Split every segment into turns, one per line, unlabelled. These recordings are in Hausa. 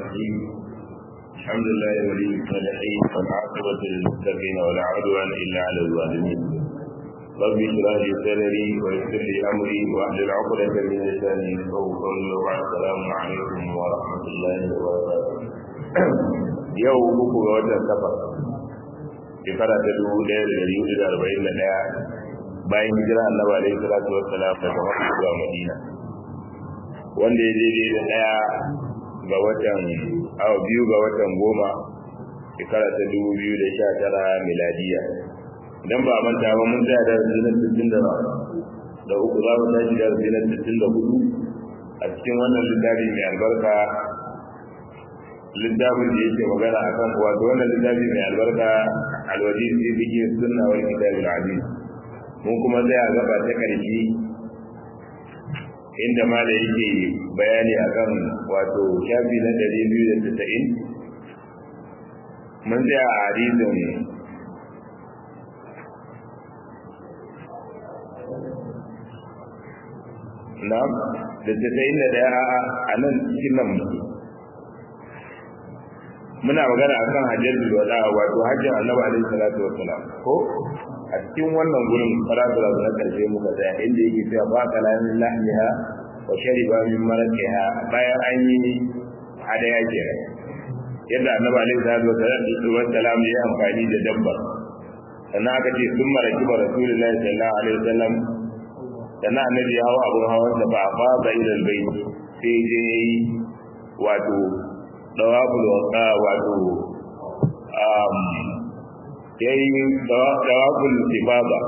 الرحيم الحمد لله ولي الصالحين والعاقبة للمتقين ولا عدوان إلا على الظالمين رب اشرح لي صدري ويسر لي أمري واحلل عقدة من لساني يفقهوا قولي وبعد السلام عليكم ورحمة الله وبركاته yau uku ga watan safar shekara ta dubu ɗaya da ɗari hudu da arba'in da ɗaya bayan hijira annabi alaihi salatu wassalam daga makka zuwa madina wanda ya daidai da ɗaya ga watan awa biyu ga watan goma shekara ta dubu biyu da sha tara miladiya idan ba manta ba mun tsaya da zinar sittin da da uku za mu tashi da zinar sittin da hudu a cikin wannan littafi mai albarka littafin da yake magana akan wato wannan littafi mai albarka alwaji sai bige sunna wal kitabil aziz mun kuma tsaya gaba ta karshe inda mala yake bayani akan wato shafi na 290 mun tsaya a hadisin Na'am, da tasa'in da daya a nan cikin nan muna magana akan hajjatul wada wato hajjin annabi alaihi salatu wassalam ko a cikin wannan gurin farabula na karshe muka tsaya inda yake cewa ba kalamin lahmiha wa shariba min maraqiha bayan an yi hadaya ke yadda annabi alaihi salatu wassalam ya amfani da dabba sannan aka ce sun maraki ba rasulullahi sallallahu alaihi wasallam sannan annabi ya hawa abun hawan sa ba ba da ilal bayt sai je wato dawabul waqa wato um yayi dawabul ibada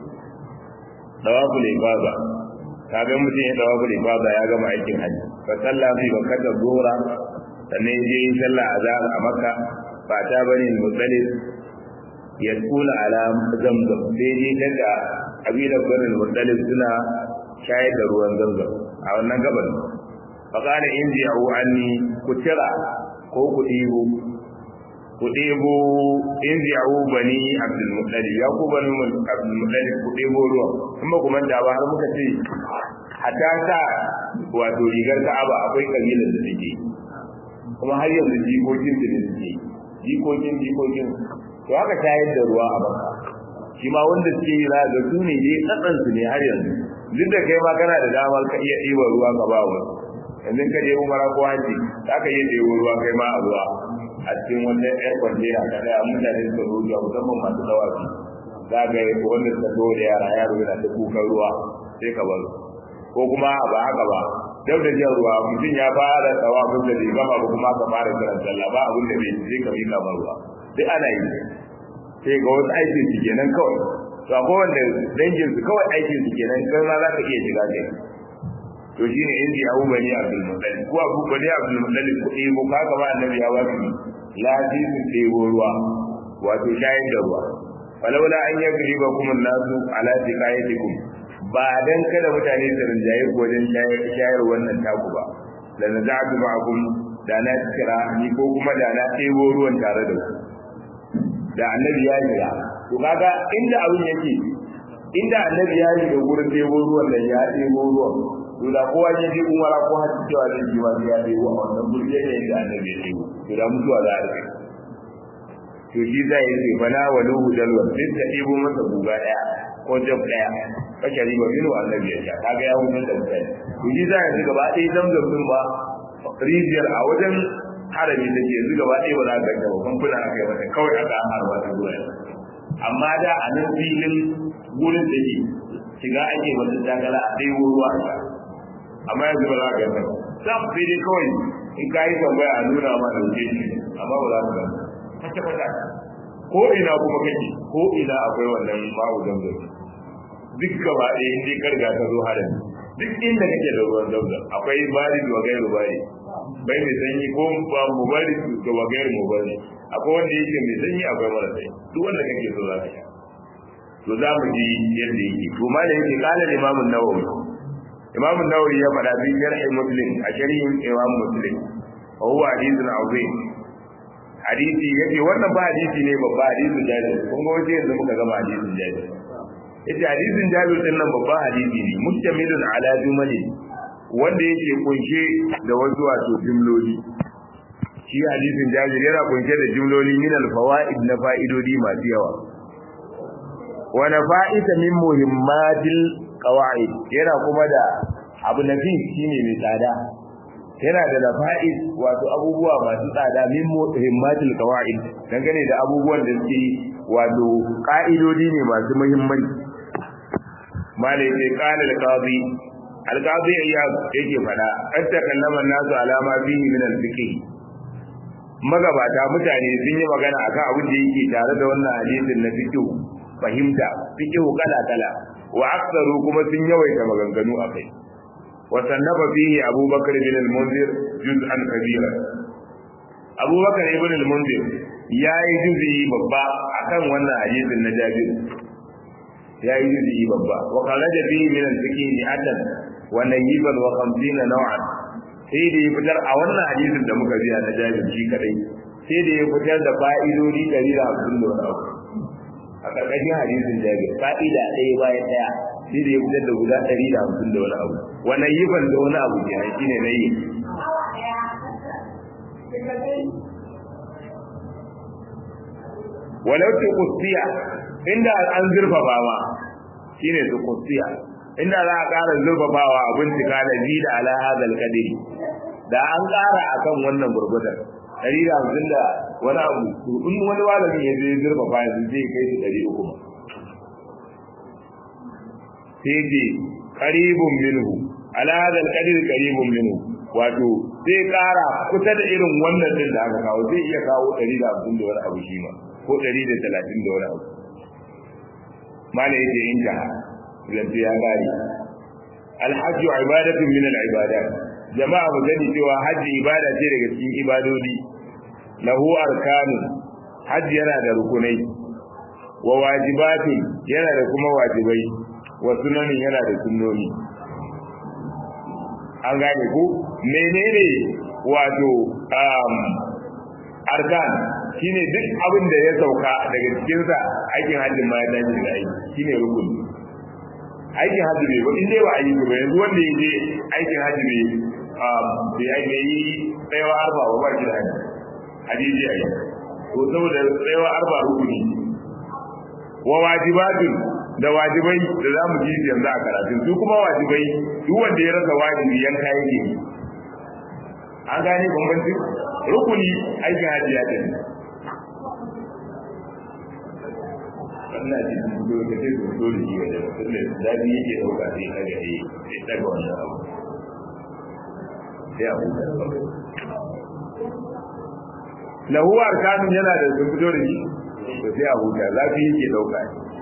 dawabul ibada kaga mutum ya dawabul ibada ya gama aikin haji fa sallah fi bakata zuhra sannan je yi sallah azhar a makka ba ta bani mutsalif ya kula ala zamzam sai je daga kabilar bani mutsalif suna shayar da ruwan zamzam a wannan gaban faƙada in ji yawo an ni ku tira ko ku ɗibo ku ɗebo in ji yawo bani abdulmutsali ya ku bani abdulmutsali ku ɗebo ruwan in ba ku manta ba har muka ce hatta sa wato rigar ka'aba akwai kabilar da suke kuma har yanzu jikokin da ne suke jikokin jikokin to haka shayar da ruwa a baka shi ma wanda suke yi za ga su ne dai tsatsansu ne har yanzu duk da kai ma kana da damar ka iya ɗiba ruwa ka ba wasu yanzu ka je umara ko haji za ka iya ɗebo ruwa kai ma a ruwa a cikin wata ƴar kwantena ka ɗaya mutane suka zo zuwa musamman masu dawafi za ka yi wanda suka zo da yara yaro yana ta kukan ruwa sai ka bar ko kuma ba haka ba duk da jan ruwa mutum ya fara tawafin da bai gama ba kuma ka fara kiran sallah ba abin da bai sai ka mika mar ruwa duk ana yi sai ga wasu aikin su kenan kawai to akwai wanda dangin su kawai aikin su kenan kai ma za ka iya shiga kai to shine in ji abu bani abdul muttalib ko abu bani abdul muttalib ko eh ko kaga ba annabi ya wasu lazimin ɗebo ruwa wato shayar da ruwa falaula an yagri ba kuma nasu ala tiqayatikum ba dan kada mutane su rinjaye ko wajen shayar wannan taku ba la naza'tu ma'akum da na kira ni ko kuma da na ɗebo ruwan tare da ku da annabi ya yi to kaga inda abin yake inda annabi ya yi da gurin ɗebo ruwan nan ya ɗebo ruwan to da kowa ya ji umara ko hajji cewa zai ji wani ya ɗebo a wannan gurin yadda yadda annabi ya ɗebo to da mutuwa za a rike to shi za ya ce bana wa luhu dalwa duk da ɗebo masa guga ɗaya ko jab ɗaya kashe riba minu annabi ya sha kaga ya hutar da mutane to shi za ya ji gaba ɗaya zamzam ɗin ba rijiyar a wajen harami take yanzu gaba ɗaya ba za ka ga ba kamfuna aka yi mata kawai aka harba ta zuwa amma da a nan filin gurin da ke shiga ake wata takala a ɗaya ruwa a amma yanzu ba za ka ga ba sam sai dai kawai in ka yi tambaya a nuna ma da wuce shi amma ba za ka ga kwata kwata ko ina kuma kake ko ina akwai wannan ma'u zamzam duk gaba ɗaya in dai karga ta zo harami duk inda kake da ruwan zamzam akwai bari da gairu bari bai mai sanyi ko ba mu bari da wagayar mu bari akwai wanda yake mai sanyi akwai mara sanyi duk wanda kake so za ka sha to za mu ji yadda yake to ma da yake kala imamu nawawi imamu nawawi ya faɗa bi sharhi muslim a sharhin imam muslim wa huwa hadithun azim hadisi yake wannan ba hadisi ne babba hadisin jabir kun ga wace yanzu muka gama hadisin jabir yace hadisin jabir din nan babban hadisi ne mustamilun ala jumali wanda yake kunshe da wasu wato jumloli shi hadisin jabir yana kunshe da jumloli min al-fawaid na fa'idodi masu yawa wa nafa'ita min muhimmatil qawaid yana kuma da abu nafi shine mai tsada yana da nafa'id wato abubuwa masu tsada min muhimmatil qawaid dangane da abubuwan da suke wato ka'idodi ne masu muhimmanci malai sai qala al-qadi al-qadi yake fada an takallama nasu alama fihi min al-fiqh magabata mutane sun yi magana akan abin da yake tare da wannan hadisin na fiqh fahimta fiqh kala kala wa aktsaru kuma sun yawaita maganganu akai wa sannafa fihi abubakar bin al-munzir juz'an kabira abubakar ibn al-munzir yayi juz'i babba akan wannan hadisin na jabir yayi juz'i babba wa kharaja fihi min al-fiqh mi'atan wa nayiban wa 50 naw'an sai da ya fitar a wannan hadisin da muka biya na jabir shi kadai sai da ya fitar da fa'idodi 150 da wani abu a ƙarƙashin hadisin jabir fa'ida ɗaya bayan ɗaya sai da ya fitar da guda 150 da wani abu wannan yifan da wani abu ke shi ne na yi walau ce kustiya inda an zurfafa ma shine su kustiya inda za a ƙara zurfafawa a bincika da ji da ala hadal kadiri da an ƙara akan wannan gurgudar ɗari da hamsin da wani abu in wani malamin ya zai zurfafa yanzu zai kai su ɗari uku sai ce qaribun minhu ala hadal kadiri qaribun minhu wato zai ƙara kusa da irin wannan din da aka kawo zai iya kawo ɗari da hamsin da wani abu shi ma ko ɗari da talatin da wani abu malai yake in jaha zance ya gari alhajju ibadatun min al-ibadat jama'a mu gani cewa hajji ibada ce daga cikin ibadodi lahu arkanu hajji yana da rukunai wa wajibatun yana da kuma wajibai wa sunanin yana da sunnoni an gane ku menene wato um, arkan shine duk abin da ya sauka daga cikinsa aikin hajjin ma ya dace da aiki shine rukuni aikin hajji bai ba in dai ba a yi ba yanzu wanda ya je aikin hajji bai bai ake yi tsayawa arba ba ba shi da hajji hadiji a yi to saboda tsayawa arba rukuni wa wajibatun da wajibai da za mu ji yanzu a karatun su kuma wajibai duk wanda ya rasa wajibi yanka yake yi an gane bambanci rukuni aikin hajji ya tafi wannan ji dole da sai dole shi wajen tunda dadi yake dauka sai kaga eh sai daga wannan abu sai abu lahu arkanun yana da sun fito da shi to sai abu da zafi yake dauka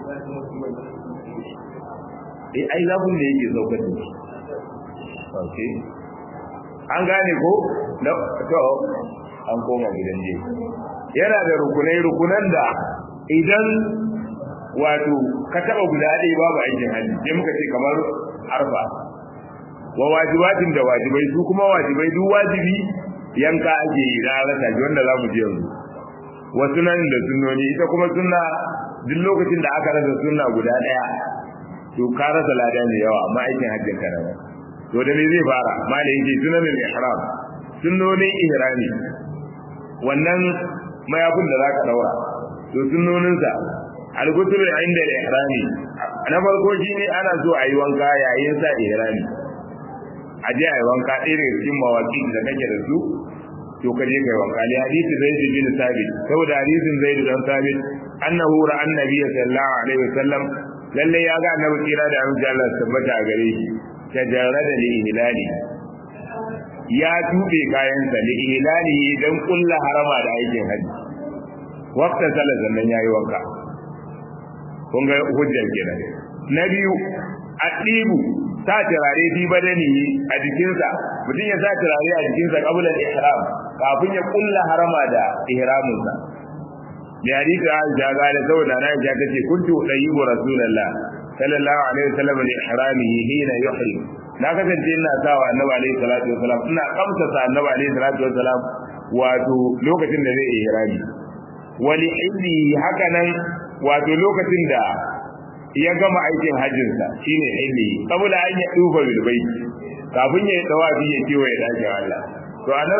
eh ai zafin da yake daukar da shi okay an gane ko to an koma gidan je yana da rukunai rukunan da idan wato ka taba guda ɗaya babu aikin hajji sai muka ce kamar arfa wa wajibatin da wajibai su kuma wajibai duk wajibi yanka ake yi da rasa ji wanda za mu ji yanzu wa sunan da sunnoni ita kuma sunna duk lokacin da aka rasa sunna guda ɗaya to ka rasa lada ne yawa amma aikin hajjin ka nan to da me zai fara malai yake sunanin ihram sunnonin ihrami wannan mayafin da zaka daura to sunnoninsa al-ghusl inda al-ihrami na farko shine ana so a yi wanka yayin sa ihrami a je a yi wanka ɗaya daga cikin mawaki da kake da su to ka je kai wanka li hadisi zaid bin sabit saboda hadisin zaid dan sabit annahu ra annabi sallallahu alaihi wasallam lalle ya ga annabi kira da amince Allah tabbata a gare shi tajarrada li ihlali ya tube kayansa li ihlali dan kullu harama da aikin haji waqta salat sannan yayi wanka kun ga hujjar kenan na biyu adibu sa turare fi badani a jikinsa mutum ya sa turare a jikinsa qabla al-ihram kafin ya kulla harama da ihraminsa da hadisi Aisha ga da saboda na Aisha tace kuntu dayyibu rasulullah sallallahu alaihi wasallam li ihramihi hina yuhrim na kasance ina sawa annabi alaihi salatu wasalam ina kamsa sa annabi alaihi salatu wasalam wato lokacin da zai ihrami wali illi haka nan wato lokacin da ya gama aikin hajjinsa shine illi saboda an ya duba bil bait kafin ya dawa bi ya kiwa ya dace Allah to anan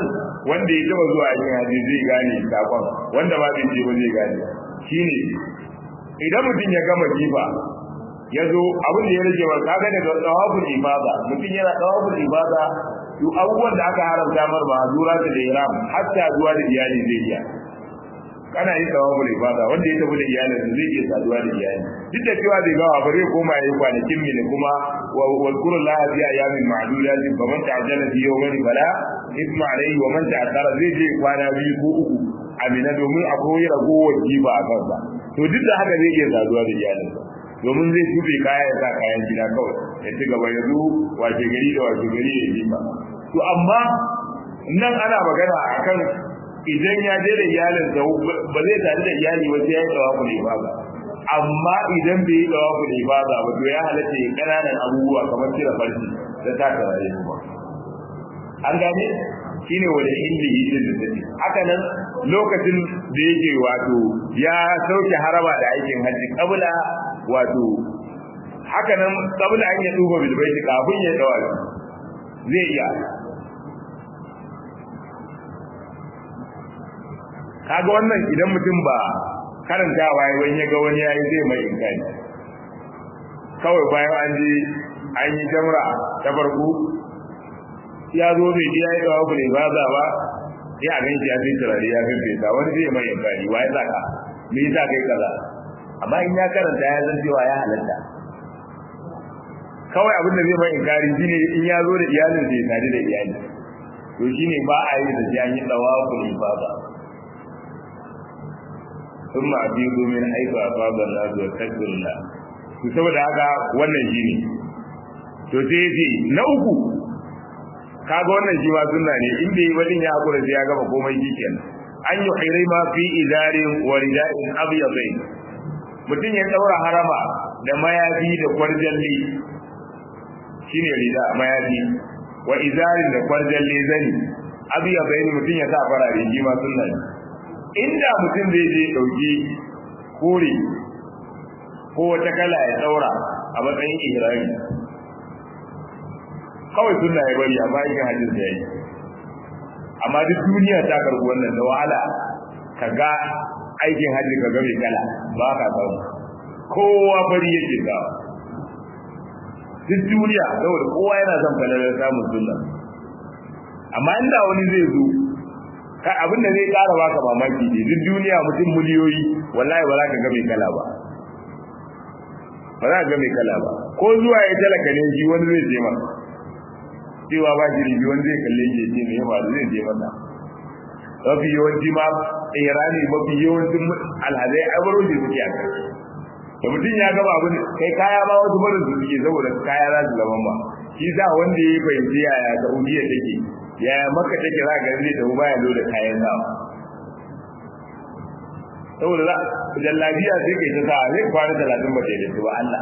wanda ya taba zuwa yin haji zai gane sakon wanda ba bai je ba zai gane shine idan mutum ya gama jifa ya zo abin da ya rage wa kaga daga tawaful ibada mutum yana tawaful ibada to abubuwan da aka haramta mar ba zura da ihram hatta zuwa da iyali zai iya kana yin tawaful ibada wanda ya tafi da iyalin zai iya saduwa da iyali duk da cewa zai gawa bare koma yayi kwanakin mini kuma wa zkuru la fi ayamin ma'dudat fa man ta'ajjala fi yawmin fala ithma alayhi wa man ta'akhkhara zai je kwana biyu ko uku amina domin akwai ragowar jiba a kansa to duk da haka zai iya saduwa da iyalinsa domin zai tube kaya ya sa kayan gida kawai ya ci gaba ya zo wace gari da wace gari ya yi ba to amma nan ana magana akan idan ya je da iyalin sa ba zai tare da iyali ba sai ya yi tawafu ne ba amma idan bai yi tawafu ne ba ba to ya halatta ya kananan abubuwa kamar cire farci da taka raye kuma an gane shine wani hindi yake da take haka nan lokacin da yake wato ya sauke haraba da aikin hajji kabla wato haka nan kabla an ya duba bil baiti kafin ya dawa zai iya kaga wannan idan mutum ba karantawa yayi wani ya ga wani yayi zai mai inkari kawai bayan an je an yi jamra ta farko ya zo bai ji ya yi dawa ne ba za ba sai a ganshi ya fi turare ya fi fesa wani zai mai inkari wa ya saka me yasa kai kaza amma in ya karanta ya san cewa ya halatta kawai abin da zai mai inkari shine in ya zo da iyalin sai tare da iyali to shine ba a yi da sai an yi tawaful ifada ثم أفيضوا من حيث أفاض الناس واستغفروا الله to saboda haka wannan shine to sai yace na uku kaga wannan shi ma sunna ne in bai wadin ya hakura sai ya gama komai shikenan an yi hirima fi idarin wa rida'in abyadain mutum ya daura harama da mayafi da kwarjalli shine rida mayafi wa izarin da kwarjalli zani abyadain mutum ya sa farare shi ma sunna ne inda mutum zai je dauki kore ko wata kala ya daura a matsayin ihrami kawai sunna ya bari amma yin hajjin da yayi amma duk duniya ta karbi wannan da wahala ka ga aikin hajji ka ga mai kala ba ka samu kowa bari yake ga duk duniya saboda kowa yana son falalar samun sunna amma inda wani zai zo ka abin da zai kara baka mamaki ne duk duniya mutum miliyoyi wallahi ba za ka ga mai kala ba ba za ka ga mai kala ba ko zuwa ya talaka ne shi wani zai je masa cewa ba shi ribi wani zai kalle shi ce mai yawa zai je masa mafi yawanci ma irani mafi yawancin alhazai ai baro shi suke a kai da mutum ya gaba abin kai kaya ba wasu barin su suke saboda kaya za su zama ba shi sa wanda ya fahimci yaya saudiya take yaya maka take za ka zai tafi baya zo da kayan sawa saboda za jallabiya sai kai ta sa zai kwana talatin ba ta ba Allah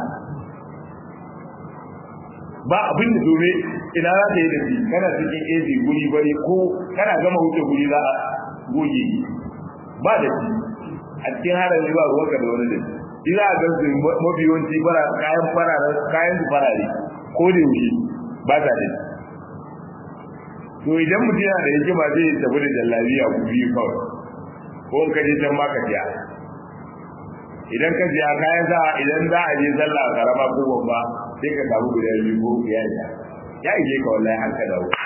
ba abin da dole ina za ta yi da shi kana cikin AC guri bari ko kana gama wuce guri za a goge ba da shi a cikin harin ba ruwan ka da wani da shi za a gansu mafi yawanci fara kayan farare kayan su farare ko da yaushe ba ta da to idan mutum yana da hikima zai tafi da jallabiya ku biyu kawai ko in ka je can ma ka siya idan ka siya kayan sa idan za a je sallah karama ko babba sai ka samu guda biyu ko ya ya ya ije ka wallahi har ka dawo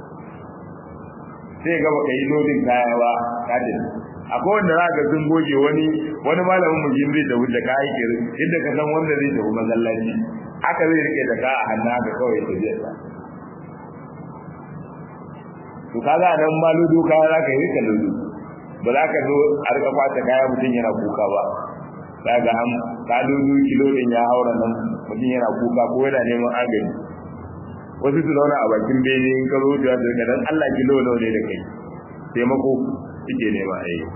sai ga baka yi lodin kaya ba ka da akwai wanda za ka sun goge wani wani malamin mu zai da wuce ka aike inda ka san wanda zai tafi masallaci haka zai rike da ka a hannu haka kawai ya tafi sa to kaga nan ma lodo kaya za ka yi rika lodo ba za ka zo a rika kwata kaya mutum yana kuka ba daga an ka lodo kilo din ya haura nan mutum yana kuka ko yana neman agaji wasu su zauna a bakin bene in ka zo da su ga dan Allah kilo nawa ne da kai taimako yake nema a yi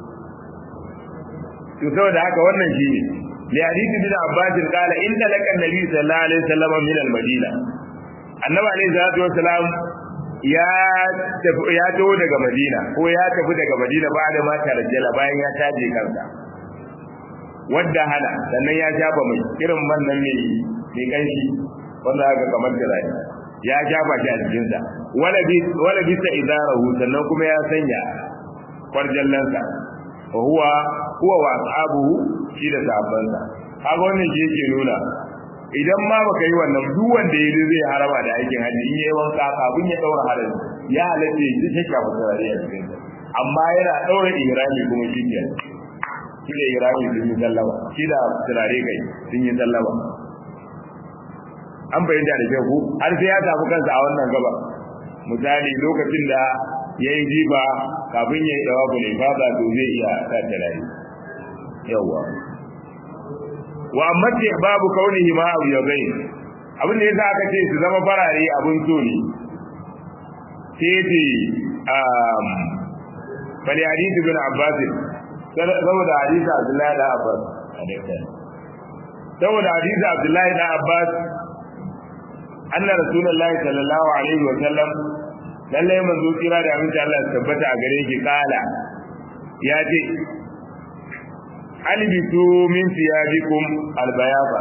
to saboda haka wannan shi ne li hadisi bin abbas qala in talaka annabi sallallahu alaihi wasallam min al-madina annabi alaihi salatu wasalam ya tafi ya taho daga madina ko ya tafi daga madina ba da ma tarjala bayan ya taje kansa wadda hana sannan ya shafa mai irin man nan ne mai kanshi wanda aka kamar da rai ya shafa shi a jikinsa wala bisa idarahu sannan kuma ya sanya kwarjallansa wa huwa huwa wa ashabuhu shi da sahabbansa kaga wannan shi yake nuna idan ma baka yi wannan duk wanda ya zai harama da aikin haji in yayi wanka kafin ya daura harami ya halatta shi shi ka fara da cikin amma yana daura ihrami kuma shi ke shi da ihrami sun yi sallama shi da turare kai sun yi sallama an bayyana da kyau har sai ya samu kansa a wannan gaba misali lokacin da ya yi jiba kafin ya yi dawa bule fada to zai iya sa turare yawa wa amma ce babu kaunihi ma abu yabai abin da yasa aka ce su zama farare abin so ne sai ce um bali hadisi bin abbas saboda hadisi abdullahi da abbas saboda hadisi abdullahi da abbas anna rasulullahi sallallahu alaihi wa sallam lalle manzo kira da aminci Allah ya tabbata a gare ki kala ya ce albisu min siyabikum albayaba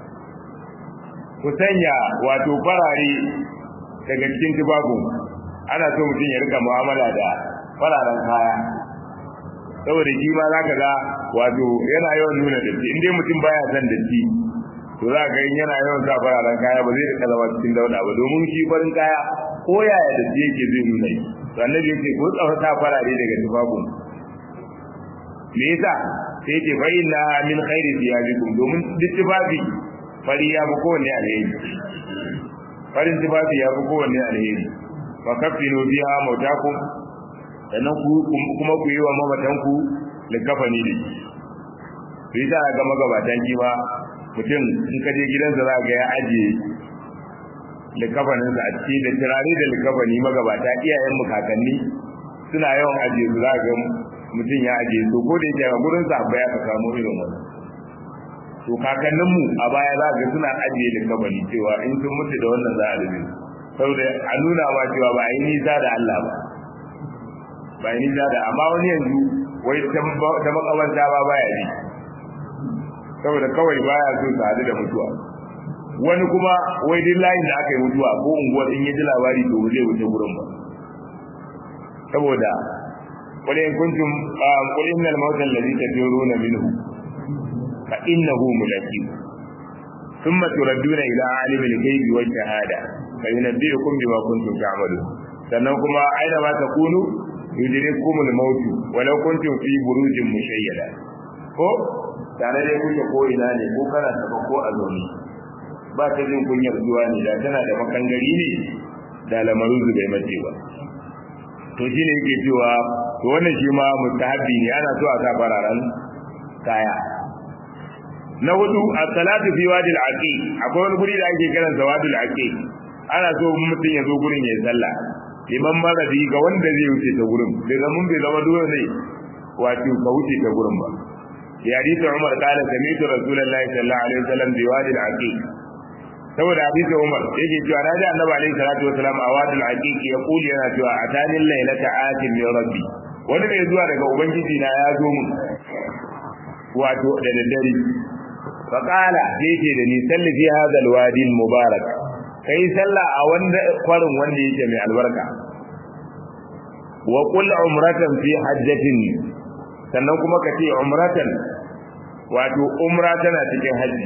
ku sanya wato farare daga cikin tubabun ana so mutum ya rika mu'amala da fararen kaya saboda shi ma zaka ga wato yana yawan nuna datti in dai mutum baya son datti to za ka yana yawan sa fararen kaya ba zai rika zama cikin dauda ba domin shi farin kaya ko yaya datti yake zai nuna shi to annabi yake ko tsafa sa farare daga tubabun me yasa sai ce fa inna min khairi thiyabikum domin duk tufafi fari ya fi kowanne alheri farin tufafi ya fi kowanne alheri fa kafinu biha mautakum sannan ku kuma ku yi wa mamatanku likafani ne to yi ga magabatan kima mutum in ka je gidansa za ga ya ajiye likafaninsa a ciki da turare da likafani magabata iyayen mu kakanni suna yawan ajiye su za ga mutum ya ajiye su ko da yake a gurin sa ya ka samu irin wannan to kakanninmu a baya za ga suna ajiye likafani cewa in sun mutu da wannan za a rufe saboda a nuna ma cewa ba a yi nisa da Allah ba ba yi nisa da amma wani yanzu wai ta makamanta ba baya ji saboda kawai baya so su hadu da mutuwa wani kuma wai duk layin da aka yi mutuwa ko unguwar in ya ji labari to zai wuce gurin ba saboda qul in kuntum qul innal mawta alladhi tafiruna minhu fa innahu mulaqikum thumma turadduna ila alimil ghaibi wash shahada fa yunabbi'ukum bima kuntum ta'malun sannan kuma aina ma takunu yudrikumul mautu walau kuntum fi burujin mushayyada ko tare da kuke ko ina ne ko kana saba ko a zaune ba ta jin kunyar zuwa ne da tana da makangari ne da lamarin su bai mace ba to shi ne yake cewa to wannan shi ma mustahabbi ne ana so a sa fararen kaya na hudu as-salatu fi wadi al-aqiq akwai wani guri da ake kiran sa wadi al-aqiq ana so mutum ya zo gurin ya sallah liman maradi ga wanda zai wuce ta gurin bai zama bai zama dole ne wato ka wuce ta gurin ba ya hadisi Umar kala sami'tu Rasulullahi sallallahu alaihi wasallam bi wadi al-aqiq saboda hadisi Umar yake cewa na ji Annabi alaihi salatu wasallam a wadi al-aqiq ya kuli yana cewa atani laylata atin min rabbi wani mai zuwa daga ubangiji na ya zo mun wato da daddare fa qala yake da ni salli fi hadha al-wadi al-mubarak kai sallah a wanda kwarin wanda yake mai albarka wa qul umratan fi hajjatin sannan kuma ka ce umratan wato umra tana cikin haji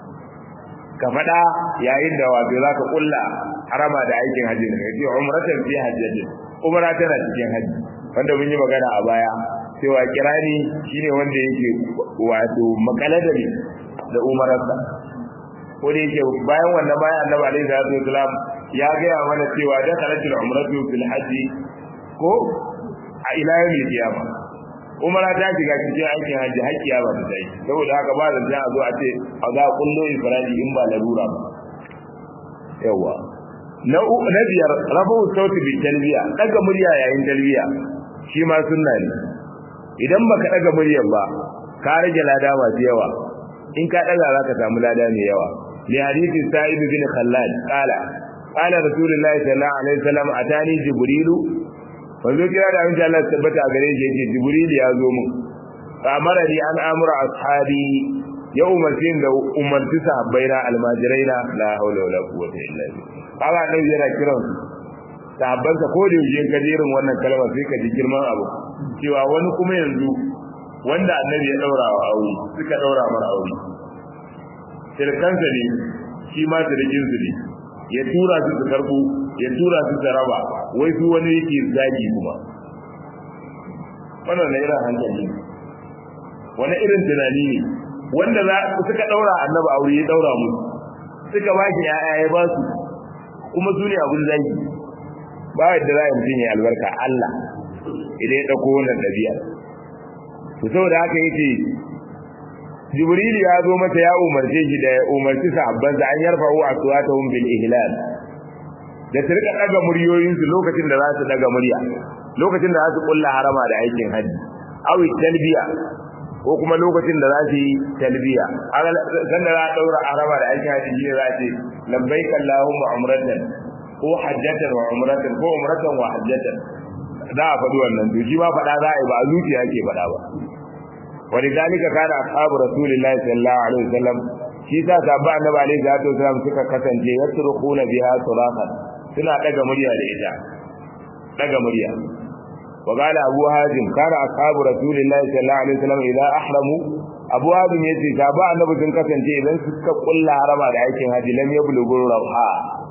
ka faɗa yayin da wato zaka kulla harama da aikin haji ne ce umratan fi hajjatin umra tana cikin haji wanda mun yi magana a baya cewa kirani shine wanda yake wato makaladari da umararsa ko da yake bayan wannan bayan annabi alaihi salatu wasalam ya gaya mana cewa da kalatul umratu fil haji ko a ila yawmil qiyama umara ta shiga cikin aikin haji har kiyama ta dai saboda haka ba da za a zo a ce a ga kullo ifradi in ba larura ba yawa na na biyar rabu sauti bi talbiya daga murya yayin talbiya shi ma sunna ne idan baka daga muryar ba ka rage lada masu yawa in ka daga zaka samu lada mai yawa li hadisi sa'id bin khallad qala qala rasulullahi sallallahu alaihi wasallam atani jibrilu wanzo kira da insha Allah tabbata a gare shi yake jibril ya zo mun amara ni an amura ashabi ya umarci da umarci sahabbaina almajiraina la haula wala quwwata illa billah kaga nan yana kiran sahabbansa ko da yaushe ka irin wannan kalmar sai ka ji girman abu cewa wani kuma yanzu wanda annabi ya daura wa aure suka daura mara aure sirkansa ne shi ma sirkin su ne ya tura su su karbo ya tura su su raba wai su wani yake zagi kuma wannan na irin hankali wani irin tunani ne wanda za suka daura annabi aure ya daura mu suka ba shi ya'ya ya ba su kuma su ne abin zagi ba yadda za a mutum ya albarka Allah idan ya ɗauko wannan ɗabi'a to saboda haka yake Jibril ya zo mata ya umarce shi da ya umarci sahabban da an yarfa wa aswatahum bil ihlal da su rika daga muryoyin su lokacin da za su daga murya lokacin da za su kulla harama da aikin haji aw talbiya ko kuma lokacin da za su yi talbiya san da za a daura harama da aikin haji shi za ce labbaik allahumma umratan ko hajjatan wa umratan ko umratan wa hajjatan za a faɗi wannan to shi ma faɗa za a yi ba a zuciya ke faɗa ba ولذلك كان اصحاب رسول الله صلى الله عليه وسلم shi sa sabba annabi alaihi salatu wasallam suka kasance yasrukhuna biha surahan suna daga murya da ita daga murya wa qala abu hazim kana ashabu rasulillahi sallallahu alaihi wasallam idza ahramu abu hazim yace sabba annabi sun kasance idan suka kulla harama da aikin haji lam yablughu rawha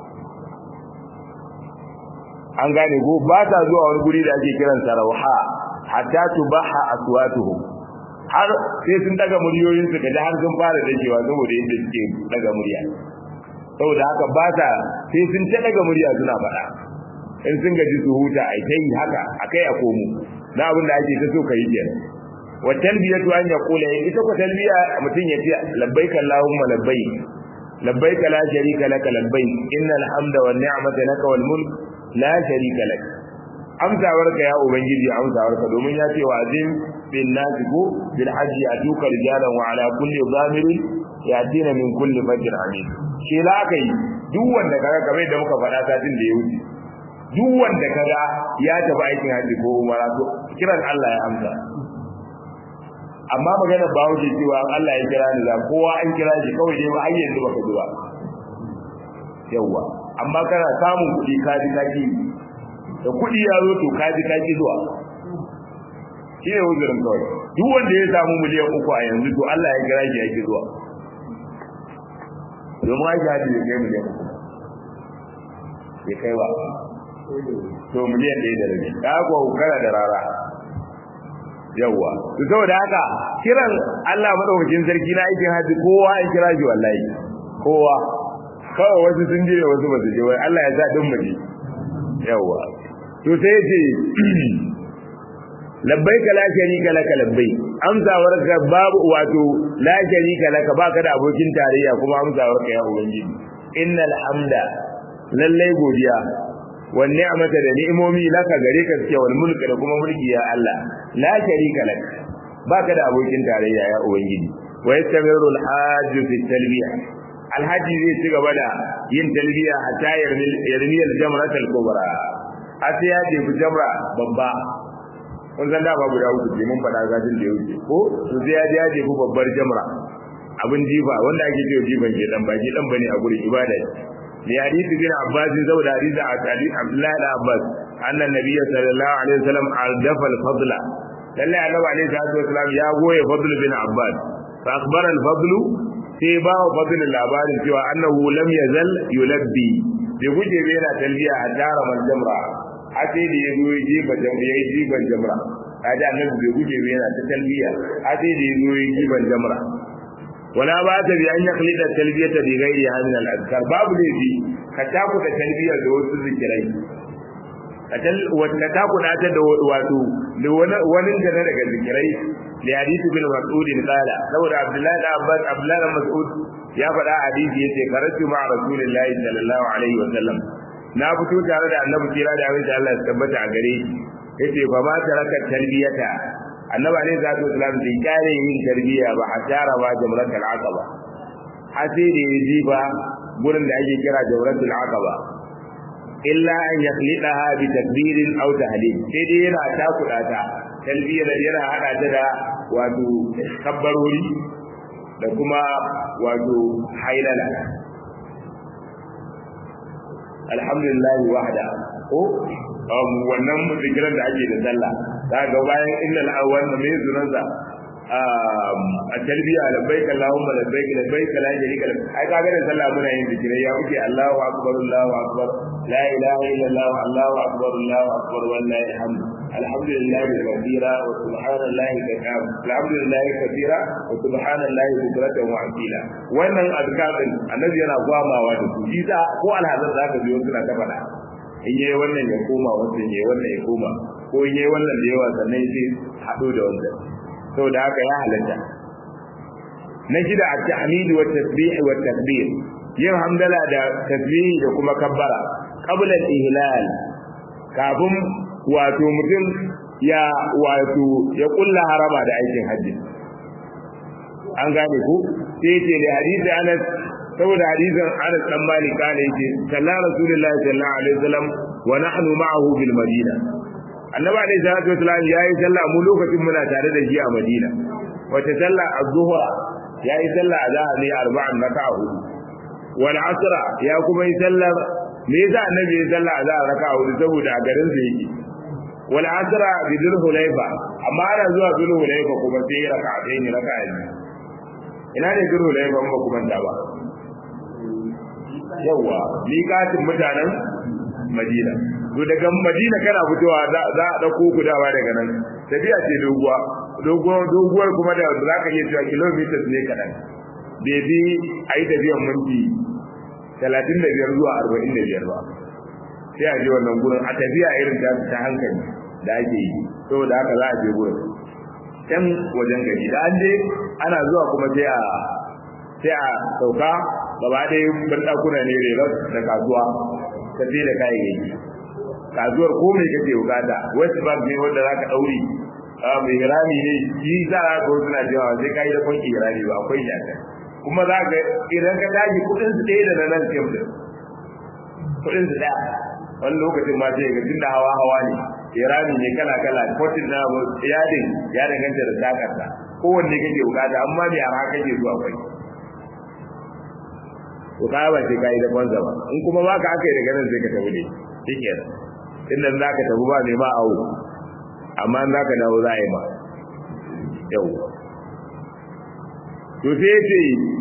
an gane go ba ta zuwa wani guri da ake kiransa rawha hatta tubaha aswatuhum har sai sun daga muryoyin su kaji har sun fara dakewa saboda yadda suke daga murya saboda haka ba ta sai sun ta daga murya suna faɗa in sun gaji su huta ai ta yi haka akai a komo na abin da ake ta so kai kenan wa talbiyatu an yaqula ita ko talbiya mutum ya ce labbaik allahumma labbaik labbaik la sharika laka labbaik innal hamda wan ni'mata laka wal mulk la sharika lak amsawarka ya ubangiji amsawarka domin ya ce wa azim bin nasi ko bil hajji atuka rijalan wa ala kulli zamirin yatina min kulli fajr amin shi la kai duk wanda kaga kamar da muka faɗa satin da ya wuce duk wanda kaga ya tafi aikin haji ko umara to kiran Allah ya amsa amma magana ba wuce cewa Allah ya kira ni da kowa an kira shi kawai dai ba har yanzu baka zuwa yawa amma kana samun kuɗi ka ji kaki da kuɗi ya zo to ka ji kaki zuwa shi ne uzurin kawai duk wanda ya samu miliyan uku a yanzu to Allah ya kira shi yake zuwa domin aiki hadi ya kai miliyan uku ya kai ba to miliyan ɗaya da rabi ka kuwa kana da rara yawwa to saboda haka kiran Allah madaukakin sarki na aikin haji kowa ya kira shi wallahi kowa kawai wasu sun je wasu ba su je wai Allah ya sa din mu je yawwa to sai ce labbaika la sharika laka labbai amsawarka babu wato la sharika laka baka da abokin tarayya kuma amsawarka ya ubangiji innal hamda lallai godiya wan ni'mata da ni'imomi laka gare ka suke wal mulka da kuma mulki ya Allah la sharika lak baka da abokin tarayya ya ubangiji wa yastamiru al hajj fi talbiya al hajj zai ci gaba da yin talbiya hatta yarmi al jamrat al kubra hatta ya je jamra babba kun san da ba guda uku ce mun faɗa gajin da ya wuce ko to sai ya je ya je babbar jamra abin jifa wanda ake cewa jifan ke dan baki dan bane a gurin ibada لحديث ابن عباس زود حديث عبد الله بن عباس أن النبي صلى الله عليه وسلم أردف الفضل لله النبي عليه الصلاة والسلام يا غوي فضل بن عباس فأخبر الفضل سيبا فضل العباد سوى أنه لم يزل يلبي بوجه بين تلبية حجار من جمرة حتى يزو يجيب يجيب الجمرة هذا النبي بوجه بين تلبية حتى يزو يجيب الجمرة ولا بأس بأن يخلد التلبية بغيرها من الأذكار باب لذي كتاكو التلبية دوت الذكرين وكتاكو ناتا واتو ونن جنة لك الذكرين لحديث بن مسعود قال لو عبد الله بن عباس عبد الله بن مسعود يا فدا حديث yace karatu ma rasulullahi sallallahu alaihi wasallam na fito tare da annabi kira da abin da Allah ya tabbata a gare shi yace fa ma taraka talbiyata annabi alaihi salatu wasalam bai kare yin tarbiya ba a tara ba jamratul aqaba har sai da yaji ba gurin da ake kira jamratul aqaba illa an yakhlidaha bi takbirin aw tahlil sai dai yana takuda ta talbiyar yana hada ta da wato kabbarori da kuma wato hailala alhamdulillah wahda ko wannan zikiran da ake da sallah za ga bayan innal awwal mai sunansa a talbiya labbaik allahumma labbaik labbaik la sharika lak ai kaga da sallah muna yin zikirai ya muke Allahu akbar Allahu akbar la ilaha illallah Allahu akbar Allahu akbar wallahi alhamd alhamdulillahi kathira wa subhanallahi kathira alhamdulillahi kathira wa subhanallahi bukratan wa asila wannan azkarin annabi yana gwamawa da su shi ko alhazan zaka biyo suna ta faɗa in yayi wannan ya koma wannan yayi wannan ya koma ko in yayi wannan da yawa sannan sai hado da wannan saboda haka ya halatta na shida a tahmid wa tasbih wa takbir yin hamdala da tasbih da kuma kabbara qabla al-ihlal kafin wato mutum ya wato ya kulla harama da aikin hajji an gane ku sai ce da hadisi Anas saboda hadisin Anas dan Malik kana yake sallallahu rasulullahi sallallahu alaihi wasallam wa nahnu ma'ahu bil madina annabi alaihi salatu wasallam yayi sallah mu lokacin muna tare da shi a Madina wace sallah az-zuhra yayi sallah azhar ne arba'an raka'a hudu wal asra ya kuma yi sallar me yasa annabi ya sallah azhar raka'a hudu saboda a garin sa yake wal asra bi dhul hulayfa amma ana zuwa dhul hulayfa kuma sai raka'a ɗaya ne raka'a biyu ina ne dhul hulayfa ba kuma ta ba yawa miƙatin mutanen Madina to daga Madina kana fitowa za a dauko gudawa daga nan tafiya ce doguwa doguwar kuma da za ka iya cewa kilometers ne kaɗan bai bi a yi tafiyan minti talatin da biyar zuwa arba'in da biyar ba sai a je wannan gurin a tafiya irin ta hankali da ake yi saboda haka za a je gurin can wajen gari da an je ana zuwa kuma sai a sai a sauka gaba ɗaya banɗakuna ne rerar da kasuwa tafi da kayayyaki kasuwar ko mai kake bukata west bank ne wanda za ka ɗauri mai hirami ne shi za a ga suna cewa sai ka yi da kwanki hirami ba akwai shaka kuma za ka idan ka tashi kuɗin su ɗaya da na nan fim din kuɗin su ɗaya wani lokacin ma sai ga tun da hawa hawa ne hirami ne kala kala kotin na yadin ya danganta da takarsa kowanne kake bukata amma mai arha kake zuwa kwai to ka ba sai kai da banza ba in kuma ba ka aka yi daga nan sai ka tafi ne shikenan inda za ka tafi ba mai ma awo amma za ka dawo za a yi ma yau to sai ce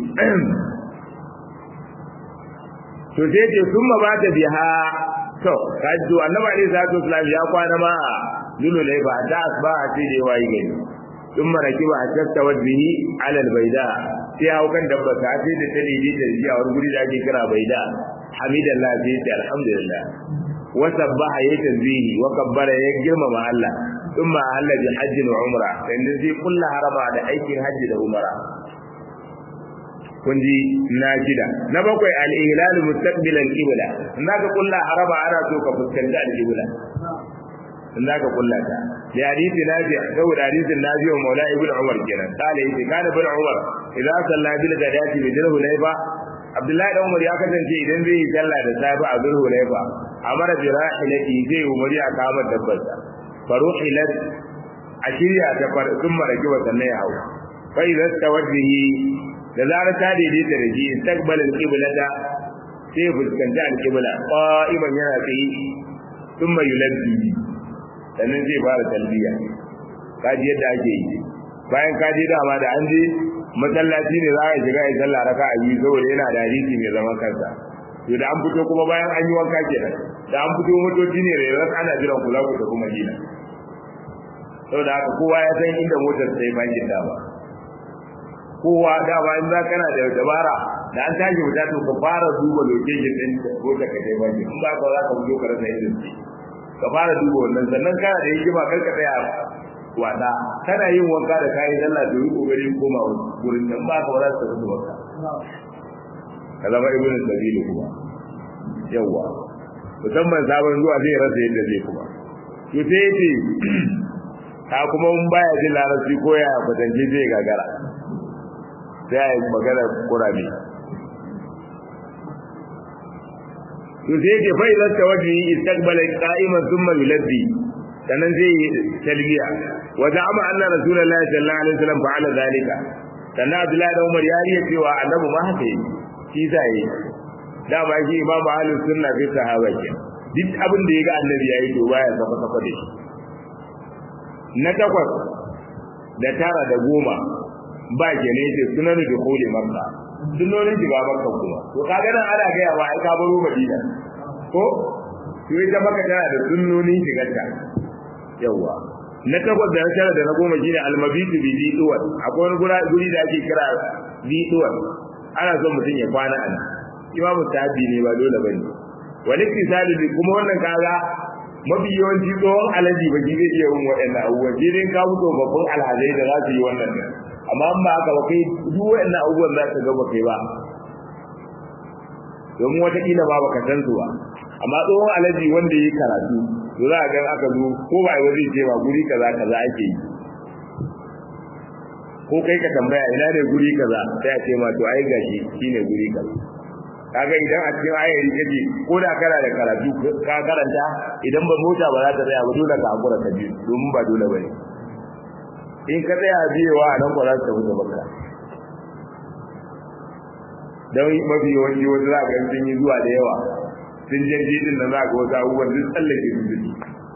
to sai ce sun ma ba ta biha to kaji annabi alaihi salatu wasallam ya kwana ma lulu laifa ta asba a ce da yawa yi gani sun maraki ba a tattawa bihi alal baida sai hau kan dabba ta ce da ta dide da shi a wani guri da ake kira baida hamidallah sai ce alhamdulillah wa sabbaha ya tanzihi wa kabbara ya girmama Allah thumma ahalla bi hajji wa umra sannan sai kullu harama da aikin hajji da umra kun ji na shida na bakwai al-ihlal mustaqbil al-qibla in zaka kullu harama ana so ka fuskanci al-qibla in zaka kulla ta da hadisi nafi saboda hadisin nafi wa maula ibn umar kenan kale yace kana ibn umar idza salla bil gadati bi dirhu layfa abdullahi da umar ya kasance idan zai yi sallah da safi a dirhu layfa amara bi rahilati zai umari a kama dabbar sa faruhilat a shirya ta far sun maraki wa sannan ya hawa fa idza tawajjihi da zarar ta daidaita da shi istaqbal al-qiblata sai fuskanci al-qibla qa'iman yana tsaye thumma yulabbi sannan zai fara talbiya kaji yadda ake yi bayan kaji dama da an je masallaci ne za a shiga ya sallah raka a yi saboda yana da hadisi mai zaman kansa to da an fito kuma bayan an yi wanka kenan da an fito motoci ne rayuwar ana jiran kula ku tafi madina saboda haka kowa ya san inda motar sai bakin dama kowa dama in za kana da dabara da an tashi wuta to ka fara duba location din motar ka sai bakin in ba ka za ka fito ka rasa irin ka fara duba wannan sannan kana da hikima kar ka tsaya wada kana yin wanka da kayan sallah to yi kokarin koma wurin nan ba ka wala ta zuwa wanka ka zama ibnu sabili kuma yawa musamman sabon zuwa zai rasa yadda zai kuma to sai yace ka kuma mun baya jin larabci ko ya kwatance zai gagara sai a yi magana kurame to sai yake fa idan tawajji istaqbala qa'iman thumma yulabbi sannan zai yi talbiya wa za'ama anna rasulullahi sallallahu alaihi wasallam fa'ala zalika sannan abdullahi da umar ya riya cewa annabi ma haka yi shi zai da ba shi imamu ahlus sunna fi sahaba ke duk abin da ya ga annabi ya yi to baya saka saka da shi na takwas da tara da goma ba ke ne ce sunan da kole makka sunonin shiga makka kuma to kaga nan ana gaya wa ai ka baro madina ko to ita makka tana da sunnonin shigarta yawa na takwas da tara da na goma shine almabitu bi diduwan akwai wani gura guri da ake kira diduwan ana son mutum ya kwana a nan imamu tabi ne ba dole bane wani kisali bi kuma wannan kaga mafi yawanci tsohon alaji ba zai iya yin waɗannan abubuwan sai dai ka mutu babban alhazai da za su yi wannan nan amma ba haka ba kai duk waɗannan abubuwan za ka ga ba kai ba domin wataƙila ba baka san su ba amma tsohon alaji wanda yi karatu to za a ga aka zo ko ba wani ce ba guri kaza kaza ake yi ko kai ka tambaya ina ne guri kaza sai a ce ma to ai gashi shine guri kaza kaga idan a cikin ayari kaje ko da kana da karatu ka karanta idan ba mota ba za ta tsaya ba dole ka hakura ka bi domin ba dole bane in ka tsaya biyewa nan ba za ta wuce baka dan mafi yawanci wasu za ga sun yi zuwa da yawa sun je jidin nan za ga wasu abubuwan duk tsallake su duk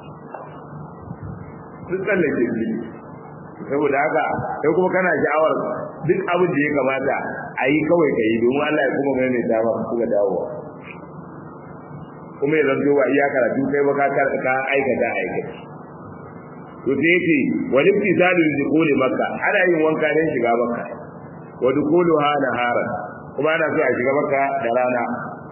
duk tsallake su saboda haka sai kuma kana sha'awar duk abin da ya kamata a yi kawai ka yi domin Allah ya kuma mai ta ba kuma dawowa kuma ya zanto ba iya karatu kai ba ka ka aikata aikata to sai yace wani fisalu dukuli makka ana yin wanka don shiga makka wa dukuluha nahara kuma ana so a shiga makka da rana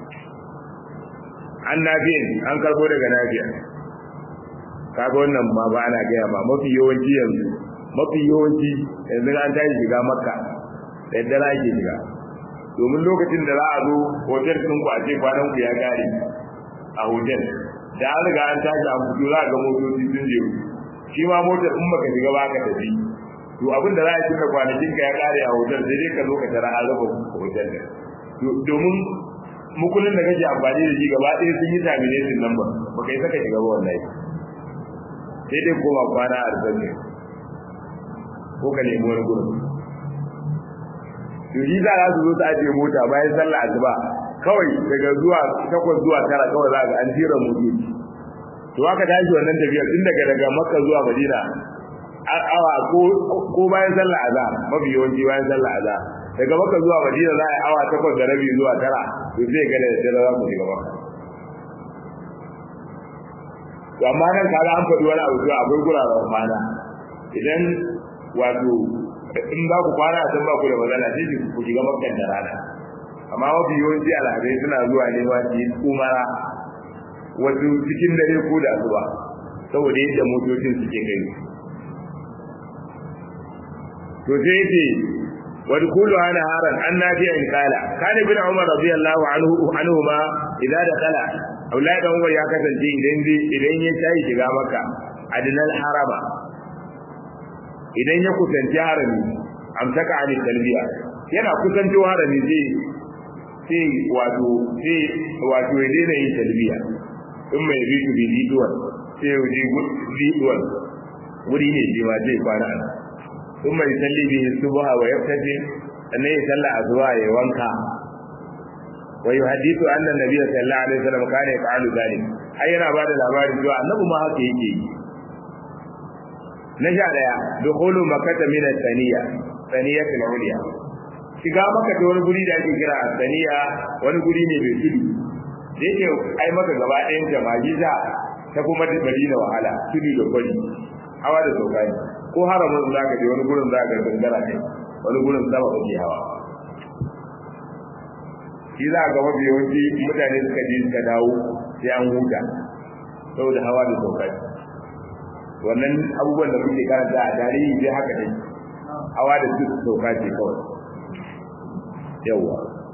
an nafiyin an karbo daga nafiya kaga wannan ma ba ana gaya ma mafi yawanci yanzu mafi yawanci yanzu an tashi shiga makka da yadda za ke shiga domin lokacin da za a zo hotel ɗin ku a ce kwanan ku ya gare a hotel da an riga an tashi an fito za a ga motoci sun je shi ma motar in baka shiga ba ka tafi to abin da za a cika kwanakin ka ya kare a hotel sai dai ka zo ka tara an raba hotel domin mukullin da kake amfani da shi gaba ɗaya sun yi termination number baka yi saka shiga ba wallahi sai dai koma kwana a ne ko ka nemi wani gurin to shi za su zo ta ajiye mota bayan sallah asuba kawai daga zuwa takwas zuwa tara kawai za ga an jira motoci to aka tashi wannan tafiya tun daga daga makka zuwa madina awa ko ko bayan sallah azhar mafi yawanci bayan sallah azhar daga makka zuwa madina za a yi awa takwas da rabi zuwa tara to sai ga da dare za ku shiga makka to amma nan kaga an faɗi wani abu akwai guraren kwana idan wato in ba ku kwana san ba ku da matsala sai ku shiga makkan da rana amma mafi yawanci alhazai suna zuwa ne ma su yi umara wasu cikin dare ko da asuba saboda yadda motocin suke kai to sai yace wa dukulu ana haran an nafi'a in kala kana bin umar radiyallahu anhu anhu ma idan da kala Abdullahi dan Umar ya kasance idan idan ya tayi shiga maka adinal harama idan ya kusanci harami amsaka ani talbiya yana kusanci harami zai sai wato sai wato ya daina yin talbiya in mai bitu bi diduwan sai ya wuce diduwan wuri ne je ma zai kwana ana in mai salli bi subha wa yaftaji sannan ya salla azwa ya wanka wa yuhaddithu anna nabiyya sallallahu alaihi wasallam kana yaf'alu dhalik ai yana bada labari cewa annabi ma haka yake yi na sha daya dukhulu makkata min as-saniya saniyat al-ulya shiga maka da wani guri da ake kira as-saniya wani guri ne mai tudu da yake ai maka gaba ɗayan jama'i za ta kuma da Madina wahala tudu da kwari hawa da sauka ne ko haramun za ka je wani gurin za ka gangara ne wani gurin sama kake hawa shi za ga mafi yawanci mutane suka je suka dawo sai an huta saboda hawa da sauka wannan abubuwan da kuke karanta a tarihi dai haka ne hawa da duk sauka ce kawai yawa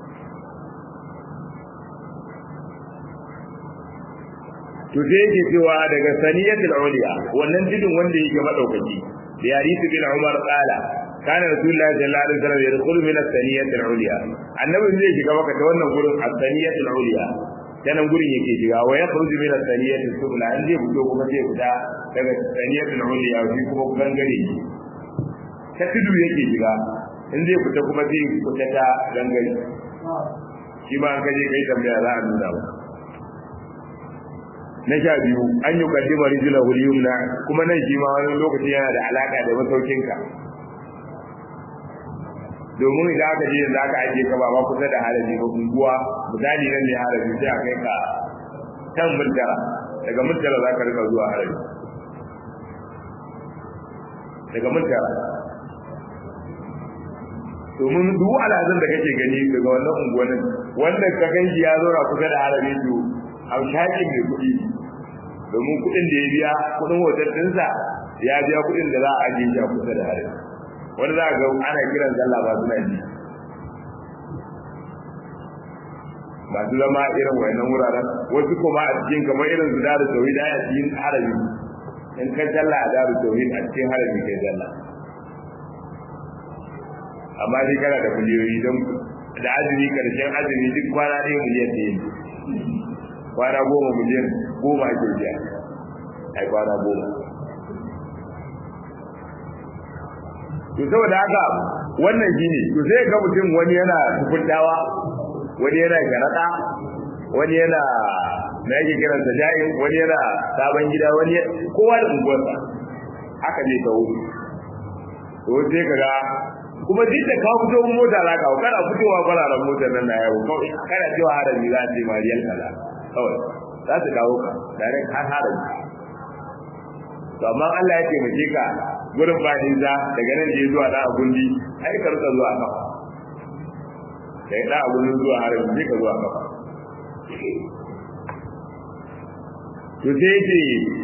to sai yake cewa daga saniyatul uliya wannan tudun wanda yake madaukaki da yarisu bin umar qala kana rasulullahi sallallahu alaihi wasallam yadkhulu min as-saniyatil uliya annabi zai shiga maka ta wannan gurin as-saniyatul uliya nan gurin yake shiga wa yakhruju min as-saniyatil sufla an zai fito kuma zai fita daga saniyatul uliya shi kuma gangare ta tudu yake shiga in zai fita kuma zai fita ta gangare shi ma an kaje kai tambaya za a nuna ba na sha biyu an yi kaddima rijila huliyumna kuma nan shi ma wani lokaci yana da alaka da masaukinka domin idan aka je yanzu aka ajiye ka ba ma kusa da harabi ba unguwa misali nan ne harabi sai a kai ka can murtala daga murtala za ka rika zuwa harabi daga murtala domin duk alhazan da kake gani daga wannan unguwannin wanda ka gan shi ya zauna kusa da harabi to a shaƙin mai kuɗi domin kuɗin da ya biya kuɗin hotel ɗinsa ya biya kuɗin da za a ajiye shi a kusa da harabi wani za a ga ana kiran sallah ba suna ji masu zama irin wayannan wuraren wasu kuma a cikin kamar irin su da tauhid a cikin harabi in ka sallah a daru tauhid a cikin harabi kai sallah amma dai kana da miliyoyi don da azumi karshen azumi duk kwana ɗaya miliyan ɗaya kwana goma miliyan goma ake biya ai kwana goma to saboda haka wannan shine to sai ga mutum wani yana tukuntawa wani yana garada wani yana na yake kiran sa jayin wani yana sabon gida wani kowa da unguwarsa haka ne ta wuri to sai kaga kuma duk da kawo fito mota za ka kana fitowa fararen motar nan na yawo kawai kana cewa harabi za ta yi mariyar kaza kawai za su kawo ka tare har harabi to amma Allah ya taimake ka gurin ba nisa daga nan je zuwa da gundi ai ka rika zuwa kafa da ya da gundin zuwa harabi sai ka zuwa kafa to sai ce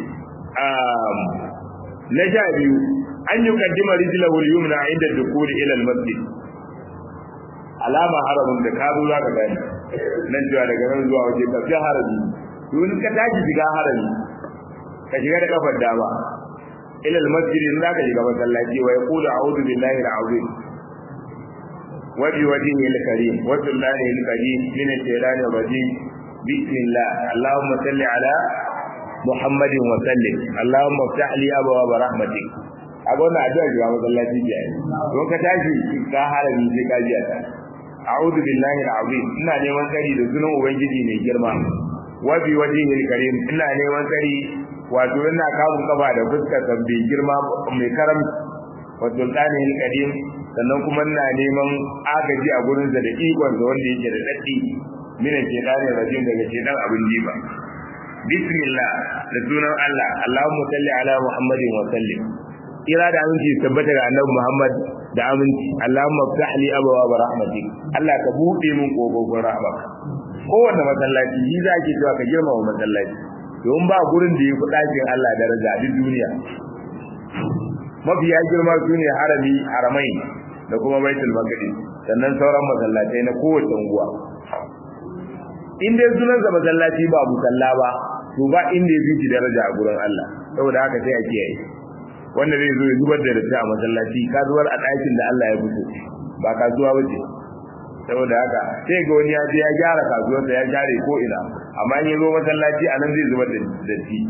na sha biyu an yi kaddima rijlahu al-yumna inda dukuri ila al-masjid alama haramun da ka zo zaka gani nan cewa daga nan zuwa waje ka fi harami to in ka tashi shiga harami ka shiga da kafar dama ila al-masjid in zaka shiga masallaci wa yaqulu a'udhu billahi al-azim wa bi wajhihi al-karim wa billahi al-karim min ash-shaytanir rajim bismillah allahumma salli ala muhammadin wa sallim allahumma iftah li abwaab rahmatik a ga wannan addu'a ga masallaci ke yi don ka tashi ka harami sai ka ji ta a'udhu billahi al'azim ina neman tsari da sunan ubangiji mai girma wa bi wajhihi al-karim ina neman tsari wato ina kamun kafa da fuskar sa mai girma mai karam wa sultanihi al-karim sannan kuma ina neman agaji a gurin sa da ikon sa wanda yake da daddi minan shaytanir rajim daga shaytan abin jiba bismillah da sunan Allah Allahumma salli ala Muhammadin wa sallim kira da aminci tabbata ga annabi Muhammad da aminci Allahumma ftah li abwaab rahmatik Allah ka bude min kofofin rahmak kowanne masallaci yi za ke cewa ka girmama masallaci don ba gurin da ya fi ɗakin Allah daraja duk duniya mafiya girma su ne harami haramai da kuma baitul maqdis sannan sauran masallatai na kowace unguwa in dai sunansa masallaci ba musalla ba to ba inda ya fi daraja a gurin Allah saboda haka sai a kiyaye wanda zai zo ya zubar da datti a masallaci ka zubar a ɗakin da Allah ya fito ba kasuwa ba ce saboda haka sai ga wani ya je ya gyara kasuwarsa ya gyare ko ina amma in ya zo masallaci a nan zai zubar da datti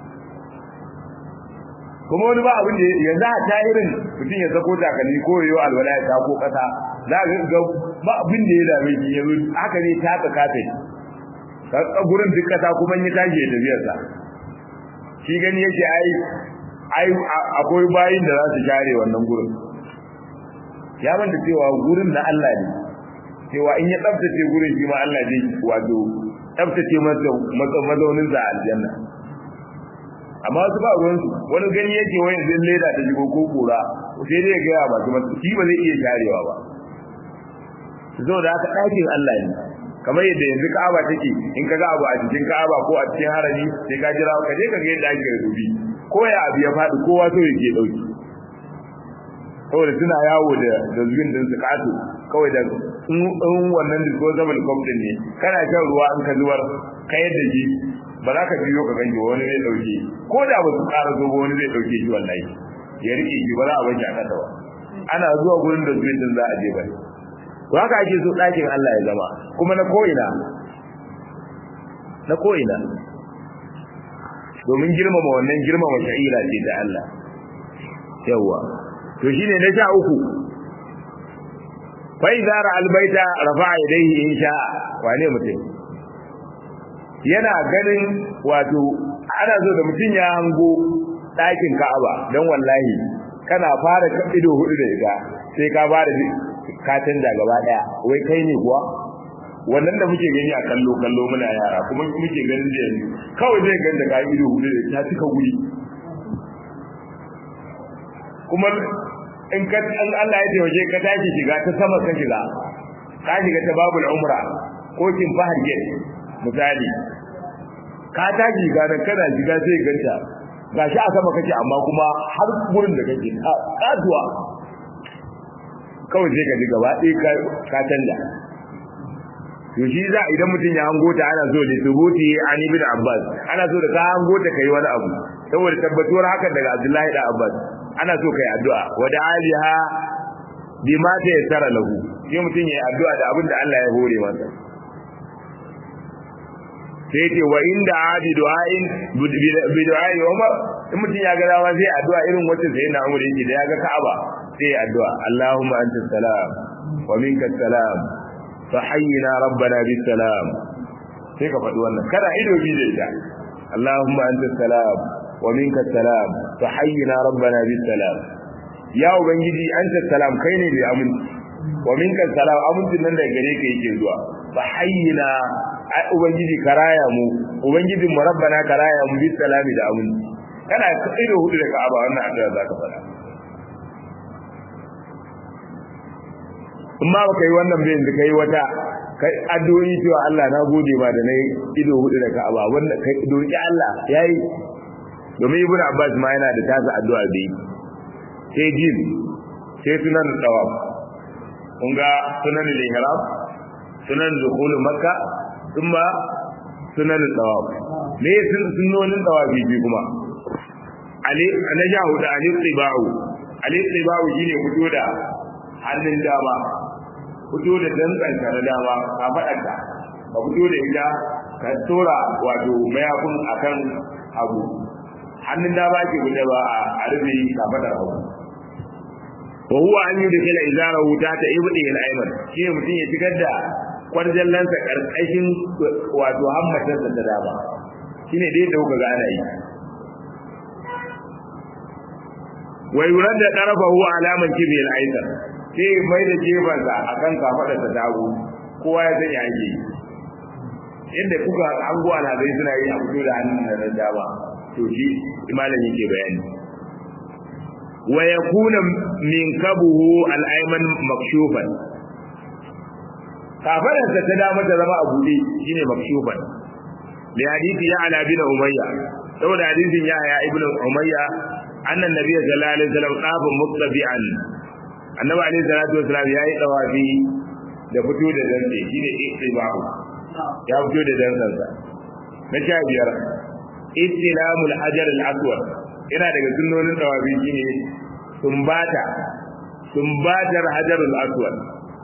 kuma wani ba abin da yanzu a ta irin mutum ya sako takalmi ko yayo alwala ya tako kasa za ka ga ba abin da ya dame shi yanzu haka ne ta ka kafe ka gurin duk kasa kuma ya tashi ya tafiyarsa shi gani yake ai ai akwai bayin da za su share wannan gurin ya manta cewa gurin na Allah ne cewa in ya tsaftace gurin shi ma Allah zai wato tsaftace masa mazaunin sa aljanna amma wasu ba ruwan su wani gani yake wani zai leda ta jigo ko kura sai dai ga ya masu masu shi ba zai iya sharewa ba zo da haka ɗakin Allah ne kamar yadda yanzu Ka'aba take in ka ga abu a cikin Ka'aba ko a cikin harami sai ka jira ka je ka ga yadda ake rubi ko ya abu ya faɗi kowa so yake dauki saboda suna yawo da da zuwin din su kato kawai da in wannan disposable cup din ne kana shan ruwa in ka zubar ka yadda ji ba za ka biyo ka ganke wani zai dauke ko da ba su ƙara zo wani zai dauke shi wallahi ya rike shi ba za a bashi a kasa ba ana zuwa gurin da zuwin din za a je ba to haka ake so ɗakin Allah ya zama kuma na ko'ina na ko'ina domin girmama wannan girmama sha'ira ce ta Allah yawa to shine na sha uku fa idza ra albayta rafa'a yadayhi in sha wane mutum yana ganin wato ana zo da mutum ya hango ɗakin Ka'aba dan wallahi kana fara ido hudu da ita sai ka fara ka canja gaba daya wai kai ne kuwa wannan da muke gani a kallo kallo muna yara kuma muke ganin da yanzu kawai zai ganda ka ido hudu da ta cika guri kuma in ka an Allah ya tawaje ka tashi shiga ta sama ka shiga ka shiga ta babul umra ko kin fahar gate misali ka tashi ga nan kana shiga sai ganta gashi a sama kake amma kuma har gurin da kake katuwa kawai sai ka ji gaba ɗaya ka canja to shi za idan mutum ya hango ta ana so da subuti an ibn abbas ana so da ka hango ta kai wani abu saboda tabbatuwar hakan daga abdullahi da abbas ana so kai addu'a wa da aliha bima ta yassara lahu sai mutum ya yi addu'a da abin da Allah ya hore masa sai ce wa inda abi du'ain bi du'ai umar in mutum ya ga dama sai addu'a irin wacce sai na umar yake da ya ga ka'aba sai addu'a Allahumma anta salam wa minka salam fa hayyina rabbana bis salam sai ka faɗi wannan kada ido bi da ita Allahumma anta salam wa minka salam fa hayyina rabbana bis salam ya ubangiji anta salam kai ne mai aminci wa minka salam amincin nan da gare ka yake zuwa fa hayyina ai ubangiji karaya mu ubangijin mu rabbana karaya mu bis salami da aminci kana ido hudu da ka'aba wannan addu'a zaka faɗa in ma baka yi wannan bayan da kai wata kai addu'o'i cewa Allah na gode ma da nayi ido hudu da Ka'aba wannan kai doki Allah yayi domin Ibn Abbas ma yana da tasa addu'a da yi sai jin sai sunan tawaf kun ga sunan al-ihram sunan dukhul makka kuma sunan tawaf me sun sunnonin tawafi bi kuma ali na jahu da ali tibau ali tibau shine fito da hannun dama fito da dantsanka na dama ka faɗa ka fito da ita ka tora wato mayafin akan abu hannun dama ke guda ba a rufe ka faɗa abu wa huwa an yi da kila izara wuta ta ibdi al-ayman shi mutum ya shigar da kwarjallansa karkashin wato hammatarsa ta dama shine dai da kuka ga ana yi wa yurad da tarafahu alaman kibi al-aysar sai mai da jefansa a kan kafaɗa ta dago kowa ya sanya ake yi inda kuka an guwa na zai suna yi a fito da hannun da na dama to shi imanin yake bayani wa yakuna min kabuhu al-ayman makshufan kafaɗarsa ta dama ta zama a buɗe shine makshufan li hadisi ya ala bin umayya saboda hadisin ya ya ibnu umayya annan nabiyyu sallallahu alaihi wasallam qafa mustabi'an annabi alaihi salatu wasalam yayi dawafi da fito da dantse shine istibahu ya fito da dantsansa na sha biyar istilamul hajar al-aswad ina daga sunnonin dawafi shine sumbata sumbatar hajar al-aswad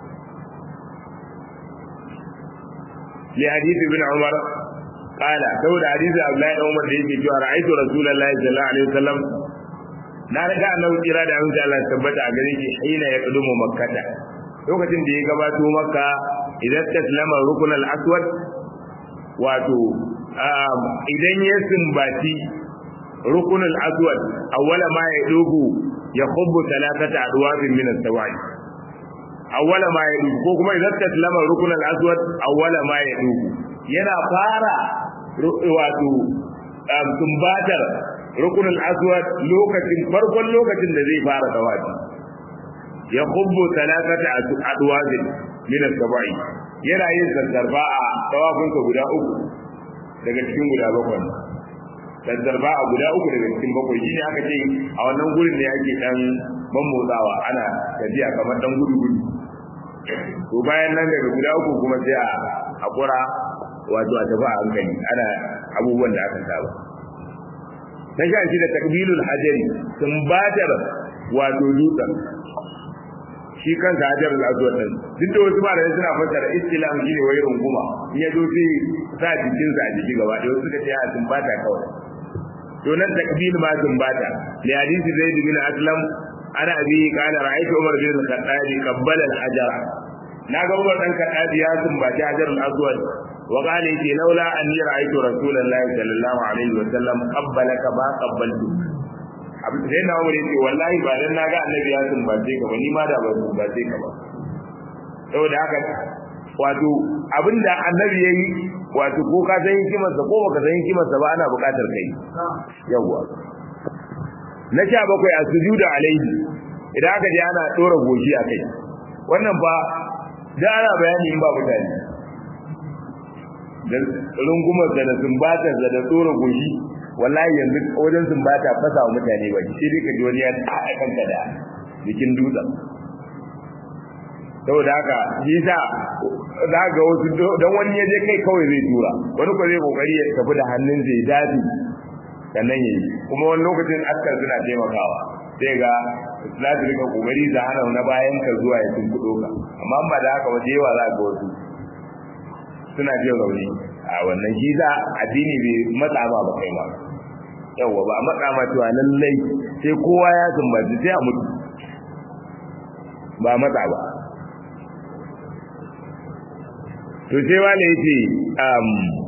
li hadith ibn umar qala saboda hadisi abdullahi da umar da yake cewa ra'aytu rasulullahi sallallahu alaihi wasallam na riga annabi kira da amince Allah tabbata a gare shi hina ya kudumu makkata lokacin da ya gabato makka idan taslama rukun al-aswad wato idan ya sumbaci rukun al-aswad awwala ma ya dubu ya khubbu thalathata adwabin min as-sawa'i awwala ma ya dubu ko kuma idan taslama rukun al-aswad awwala ma ya dubu yana fara wato sumbatar rukunin aswad lokacin farkon lokacin da zai fara tawafi ya kubbu talatata adwazin min as-sabai yana yin sassarfa a tawafin ka guda uku daga cikin guda bakwai sassarfa a guda uku daga cikin bakwai shine aka ce a wannan gurin ne ake dan mammotsawa ana tafiya kamar dan gudu gudu to bayan nan daga guda uku kuma sai a hakura wato a tafi a hankali ana abubuwan da aka saba na sha shi da takbilul hajari sumbatar wato dutsen shi kansa hajar al-aswad din duk da wasu malamai suna fassara istilam shine wai runguma in ya zo sai sa jikin sa a jiki gaba da wasu suka ce a sumbata kawai to nan takbil ma sumbata li hadisi zaid bin aslam ana abi kana ra'aytu umar bin al-khattab qabbala al-hajara na ga umar dan khattab ya sumbaci hajar al-aswad wa qala yace laula anni ra'aytu rasulullahi sallallahu alaihi wa sallam qabbalaka ba qabbaltu abin da na wuri ce wallahi ba dan naga annabi ya sumbace ka ba ni ma da ba sumbace ka ba saboda haka wato abinda annabi yayi wato ko ka san hikimarsa ko baka san hikimarsa ba ana buƙatar kai yawa na sha bakwai a sujuda alaihi idan aka je ana dora goshi a kai wannan ba da ana bayani in ba mutane da rungumar da sumbatar da da dora goshi wallahi yanzu wajen sumbata fasa wa mutane ba shi dai ka ji wani ya tsaya kanka da jikin dutsen saboda haka shi sa za ga wasu don wani ya je kai kawai zai tura wani ko zai kokari ya tafi da hannun zai dafi sannan yayi kuma wani lokacin askar suna taimakawa sai ga za su rika kokari da hana na bayan ka zuwa ya tunkudo ka amma ba da haka ba da yawa za ga wasu suna jin rauni a wannan shi za addini bai matsa ma ba kai ma yawa ba a matsa ma cewa lallai sai kowa ya sumbaci sai a mutu ba matsa ba to sai wale yace um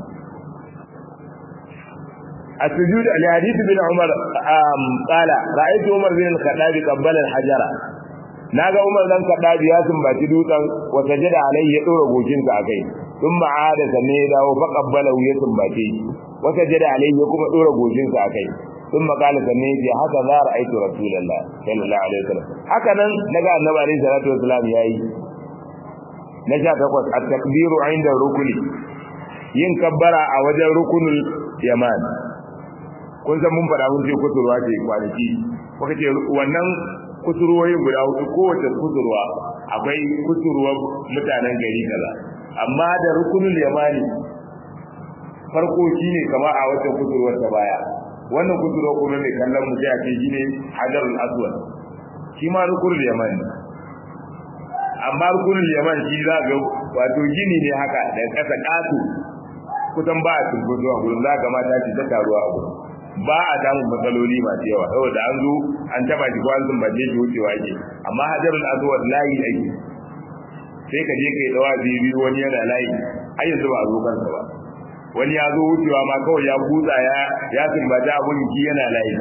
السجود لحديث بن عمر um قال رايت عمر بن الخطاب قبل الحجر naga Umar dan Kadabi ya sumbaci dutsen wa sajada alaihi ya dora gojin sa akai thumma aada sanne ya dawo fa qabbala ya sumbace wa sajada alaihi ya kuma dora gojin sa akai thumma qala sanne ya haka za ra'aytu rasulullah sallallahu alaihi wasallam haka nan naga annabi alaihi salatu wasallam yayi na sha takwas a takbiru inda rukuni yin kabbara a wajen rukunul yaman kun san mun faɗa mun ce kusurwa ce kwanaki kuka ce wannan kusurwoyi guda hudu kowace kusurwa akwai kusurwar mutanen gari kaza amma da rukunul yamani farko shine kama a wata kusurwar ta baya wannan kusurwa kuma mai kallon mu sai a ce shine hajarul aswad shi ma rukunul yamani amma rukunin yaman shi za ga wato gini ne haka da kasa katu kusan ba a turbuto a gurin za ga mata ce ta taruwa a gurin ba a samun matsaloli masu yawa saboda an zo an taba shi ko an zumbace shi wucewa ake amma hajarul aswad layi ake sai ka je ka yi dawa biyu wani yana layi har yanzu ba a zo kansa ba wani ya zo wucewa ma kawai ya butsa ya ya sumbace abun ki yana layi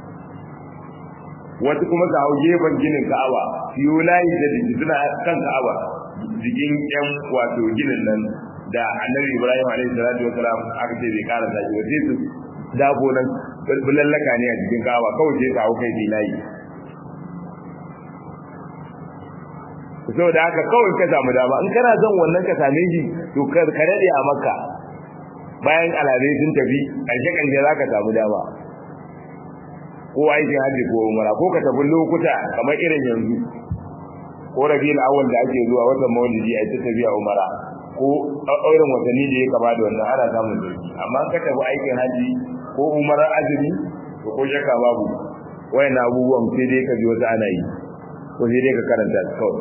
wasu kuma su hau gefen ginin ka'aba su yi layi da jiki suna kan ka'aba jikin yan wato ginin nan da annabi ibrahim alaihi salatu wa salam aka ce bai kara tashi ba sai su dabo nan bulallaka ne a jikin ka'aba kawai sai ka hau kai bi layi saboda haka kawai ka samu dama in kana son wannan ka same shi to ka daɗe a makka bayan alamai sun tafi ƙarshe ƙarshe za ka samu dama ko aikin haji ko umara ko ka tafi lokuta kamar irin yanzu ko rabiul awwal da ake zuwa watan maulidi a ta tafiya umara ko irin watanni da ya kama da wannan ana samun sauki amma ka tafi aikin haji ko umara azumi to ko shakka babu wayan abubuwan sai dai ka ji wasu ana yi ko sai dai ka karanta su kawai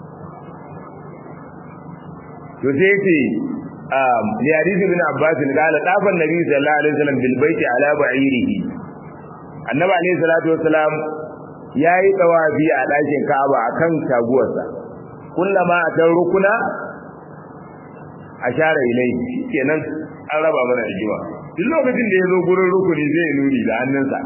to sai ce um li hadith ibn abbas qala tafa an-nabi sallallahu alaihi wasallam bil baiti ala ba'irihi annabi alayhi salatu wassalam yayi tawafi a dakin Ka'aba akan taguwarsa kullama atan rukuna ashara ilai kenan an raba mana rigima duk lokacin da yazo gurin rukuni zai nuni da hannunsa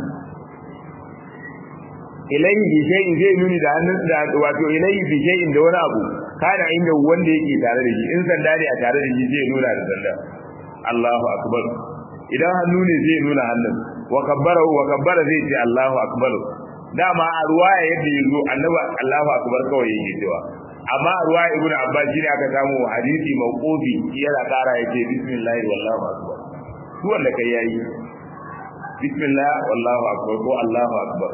ilayhi bi shay'in zai nuni da hannunsa da wato ilayhi bi shay'in da wani abu kana inda wanda yake tare da shi in sanda ne a tare da shi zai nuna da sanda Allahu akbar idan hannu ne zai nuna hannun wa kabbara wa kabbara zai ce Allahu akbar dama a ruwaya yadda yazo annabi Allahu akbar kawai yake cewa amma a ruwaya ibnu abbas shi ne aka samu hadisi mawqufi yana kara yake bismillah wallahu akbar su wanda kai yayi bismillah wallahu akbar ko Allahu akbar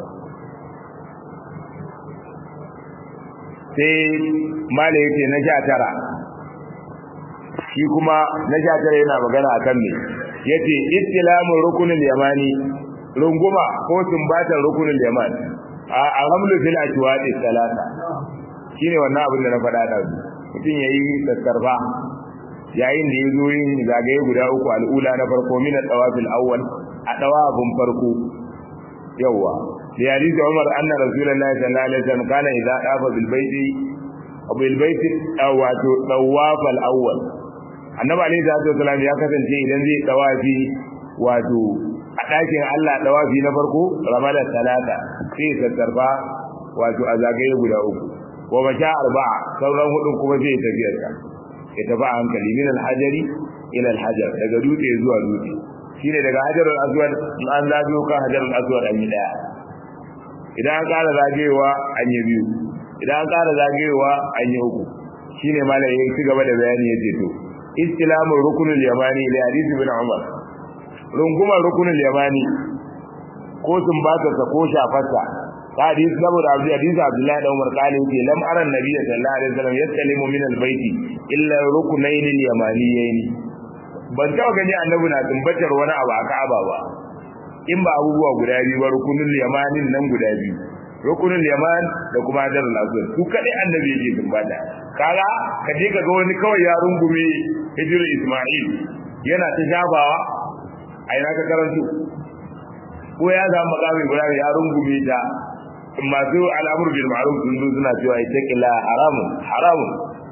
sai mala yake na sha tara shi kuma na sha tara yana magana akan me yace istilamun rukunin yamani runguma ko sumbatar rukunin yaman a alhamdu fil atwadi salata shine wannan abin da na faɗa da mutum yayi tasarfa yayin da yazo yin zagaye guda uku al'ula na farko min at-tawafil awwal a tawafin farko yawa li hadith Umar anna Rasulullahi sallallahu alaihi wasallam kana idza dafa bil baiti aw bil baiti aw wato tawaf al-awwal annabi alaihi salatu wasallam ya kasance idan zai dawafi wato a ɗakin Allah dawafi na farko ramala talata sai sassarfa wato a zagaye guda uku wa masha arba'a sauran hudun kuma zai tafiyar ka ya tafi a hankali min alhajari ila alhajar daga dutse zuwa dutse shine daga hajarul aswad in an zagayo kan hajarul aswad an yi daya idan an ƙara zagayewa an yi biyu idan an ƙara zagayewa an yi uku shine malai ya ci gaba da bayani ya ce to istilamul rukunul yamani li hadith ibn umar rungumar rukunul yamani ko sumbata ta ko shafarsa hadis saboda abu hadisi abdullahi da umar kale yake lam ara nabiyyi sallallahu alaihi wasallam yastalimu min albayti illa rukunayn alyamaniyayn ban taɓa gani annabi na tumbatar wani abu a ka'aba ba in ba abubuwa guda biyu ba rukunul yamanin nan guda biyu rukunul yaman da kuma hajarul aswad su kadai annabi yake tumbata kaga ka je ka ga wani kawai ya rungume hijrul isma'il yana ta shafawa a ina ka karantu ko ya zama makami guda ya rungume ta masu al'amur bil ma'ruf sun zo suna cewa ita kila haramun haramun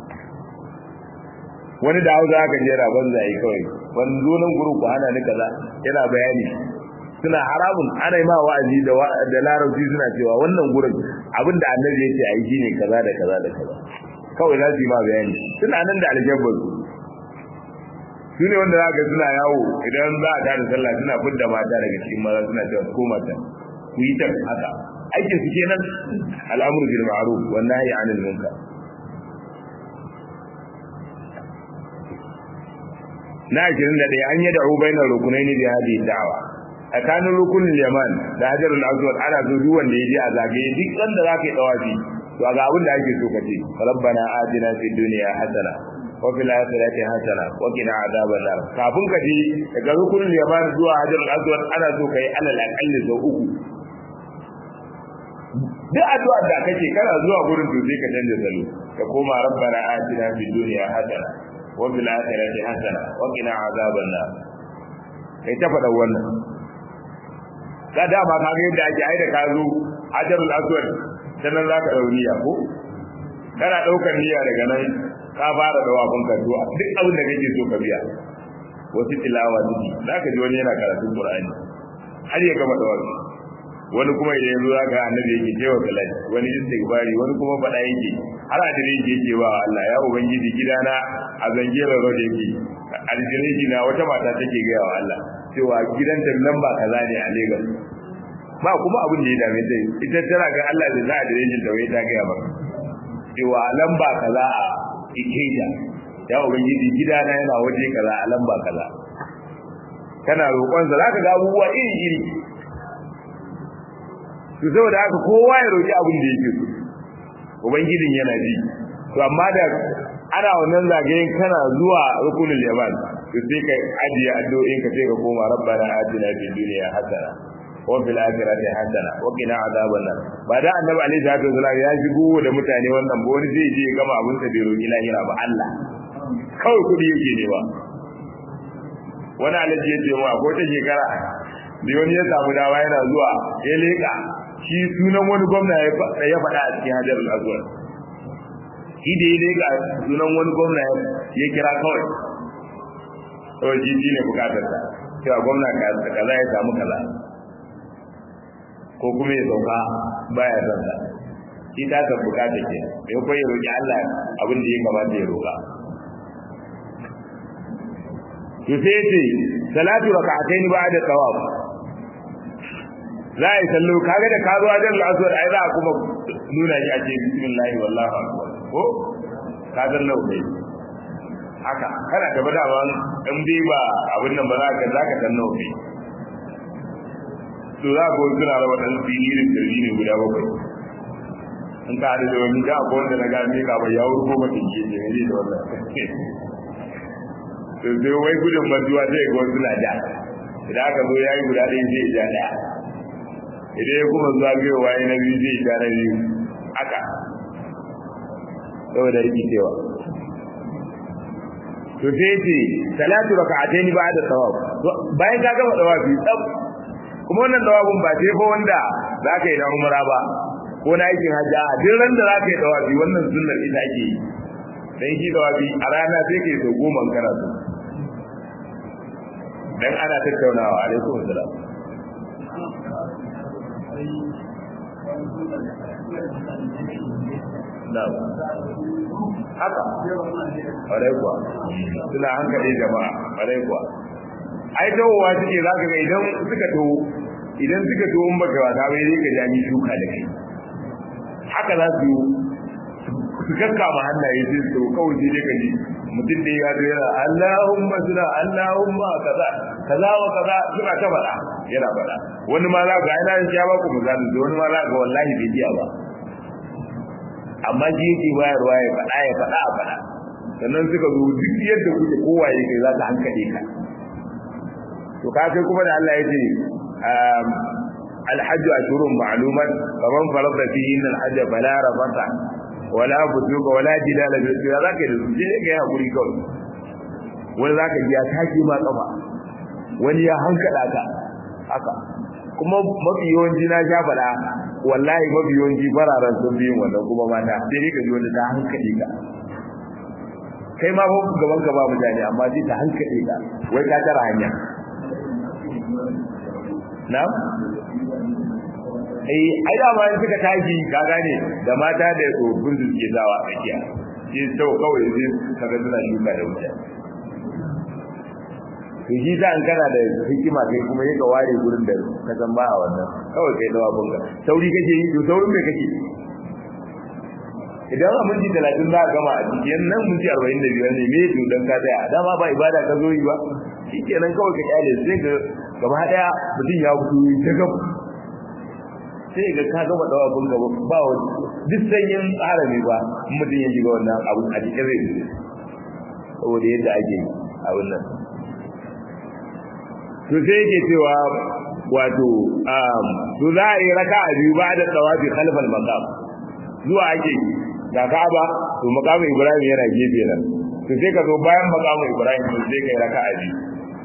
wani da hausa aka jera banza yi kawai ban zo nan guru ku hana ni kaza yana bayani suna haramun ana yi ma wa'azi da da larabci suna cewa wannan gurin abinda annabi yake ayi shine kaza da kaza da kaza kawai za su yi ma bayani suna nan da aljabbar su ne wanda zaka suna yawo idan za a tada sallah suna fidda mata daga cikin maza suna cewa ko mata ku yi ta haka aikin su kenan al'amru bil ma'ruf wan nahyi 'anil munkar na 21 an yada ubainar rukunaini bi hadhihi da'wa tsakanin rukunin yaman da hajarul aswad ana so duk wanda ya je a zagaye duk sanda zaka yi dawafi to ga abin da ake so kace rabbana atina fid dunya hasana wa fil akhirati hasana wa qina adhaban nar kafin ka je daga rukunin yaman zuwa hajarul aswad ana so kai alal aqalli sau uku duk addu'a da kake kana zuwa gurin to sai ka canza salo ka koma rabbana atina fid dunya hasana wa fil akhirati hasana wa qina adhaban nar kai ta faɗa wannan ka dama ka ga yadda ake aida ka zo hajarul aswad sannan zaka dau niyya ko kana daukar niyya daga nan ka fara da wafin ka to duk abin da kake so ka biya wasu tilawa duki zaka ji wani yana karatun qur'ani har ya gama da wani wani kuma idan yanzu zaka annabi yake cewa salati wani istighfari wani kuma fada yake har a dire yake cewa Allah ya ubangiji gidana a zangera road yake aljiriji na wata mata take ga wa Allah cewa gidan da lamba kaza ne a Lagos ba kuma abin da ya dame ta ita tana ga Allah da za a dire da wai ta ga ba cewa lamba kaza a Ikeja ya ubangiji gidana yana waje kaza a lamba kaza kana roƙon sa zaka ga abubuwa iri iri to saboda haka kowa ya roki abin da yake so ubangijin yana ji to amma da ana wannan zagayen kana zuwa rukunul yaman to sai ka ajiye addu'o'in ka sai ka koma rabbana atina fid dunya hasana wa fil akhirati hasana wa qina adhaban nar ba da annabi alaihi salatu wasallam ya shigo da mutane wannan ba wani zai je gama abin sa bai roki lahira ba Allah kawai kudi yake ne ba wani alaji ya ce mu akwai ta shekara da wani ya samu dawa yana zuwa ya leka shi sunan wani gwamna ya faɗa a cikin hajar al-azwar shi da ya leka sunan wani gwamna ya kira kawai kawai shi shi ne bukatar ta cewa gwamna kaza ya samu kaza ko kuma ya sauka baya son ta shi ta ka bukata ke da kuma ya roƙi Allah abin da ya kamata ya roƙa to sai ce salatu raka'atayn ba'da tawaf za a yi sallo kaga da ka zo a jan al'aswar ai za a kuma nuna shi a ce bismillahi wallahu akbar ko ka san nau kai haka kana da badawa in dai ba abin nan ba za ka za ka san nau kai to za ka wani suna raba dan filirin dirji ne guda bakwai in ka haɗu da wani ga akwai wanda na gane ka ba ya wurgo mata ke ce ne da wannan to sai wai gudun mantuwa sai ga wasu na da idan aka zo ya yi guda ɗaya zai ja ɗaya idan ya kuma zagayowa ya na biyu zai ja na biyu haka saboda rikicewa to sai ce salatu raka'ataini ba'da tawaf bayan ka gama tawafi tsaf kuma wannan tawafin ba sai fa wanda zaka yi na umra ba ko na aikin hajji a duk ran da zaka yi tawafi wannan sunnar ita ake yi dan shi da wabi a rana sai kai so goma kana so dan ana tattaunawa alaikum salam na'am haka ƙwarai kuwa suna hankali jama'a ƙwarai kuwa ai tawowa suke za ka ga idan suka taho idan suka taho in baka wata bai zai ka jami shuka da kai haka za su su kakkama hannaye sai su kawai sai dai ka ji mutum da ya zo yana Allahumma suna Allahumma kaza kaza wa kaza suna ta faɗa yana faɗa wani ma za ka ga ina ya ba ku misali wani ma za ka wallahi bai jiya ba amma shi yake bayarwa ya faɗa ya faɗa a faɗa sannan suka zo duk yadda kuke kowa ya kai za ka hankali ka to ka kai kuma da Allah ya ce alhajju ashurun ma'lumat faman farada fihi alhajj fala rafata wala fusuqa wala jidala bil ya za ka da su je ga hakuri kawai wani za ka ji ya tashi ma kafa wani ya hankala ka haka kuma mafi yawanci na sha faɗa wallahi mafi yawanci fararen sun biyun wannan kuma mata sai dai ka ji wani ta hankali ka kai ma ba gaban ka ba mutane amma sai ta hankali ka wai ka tara hanya na eh ai da ma suka tashi ka gane da mata da tsofaffin su suke zawa a tsakiya sai sau kawai sai kaga suna shuka da mutane to shi ta an kana da hikima kai kuma yaka ware gurin da ka san ba a wannan kawai kai dawa bunga sauri kake yi to saurin me kake idan a minti talatin za a gama a cikin nan minti arba'in da biyar ne me to dan ka tsaya dama ba ibada ka zo yi ba shi kenan kawai ka kyale sai ka gaba daya mutum ya fito ta gaba sai ga ka gama dawa bunga ba wani duk sanyin tsara ne ba mutum ya shiga wannan abu a cikin zai saboda yadda ake a wannan to sai yake cewa wato to za a yi raka a biyu ba da tsawafi khalfal maqam zuwa ake ga Ka'aba to maqamin Ibrahim yana gefe nan to sai ka zo bayan maqamin Ibrahim to sai kai raka a biyu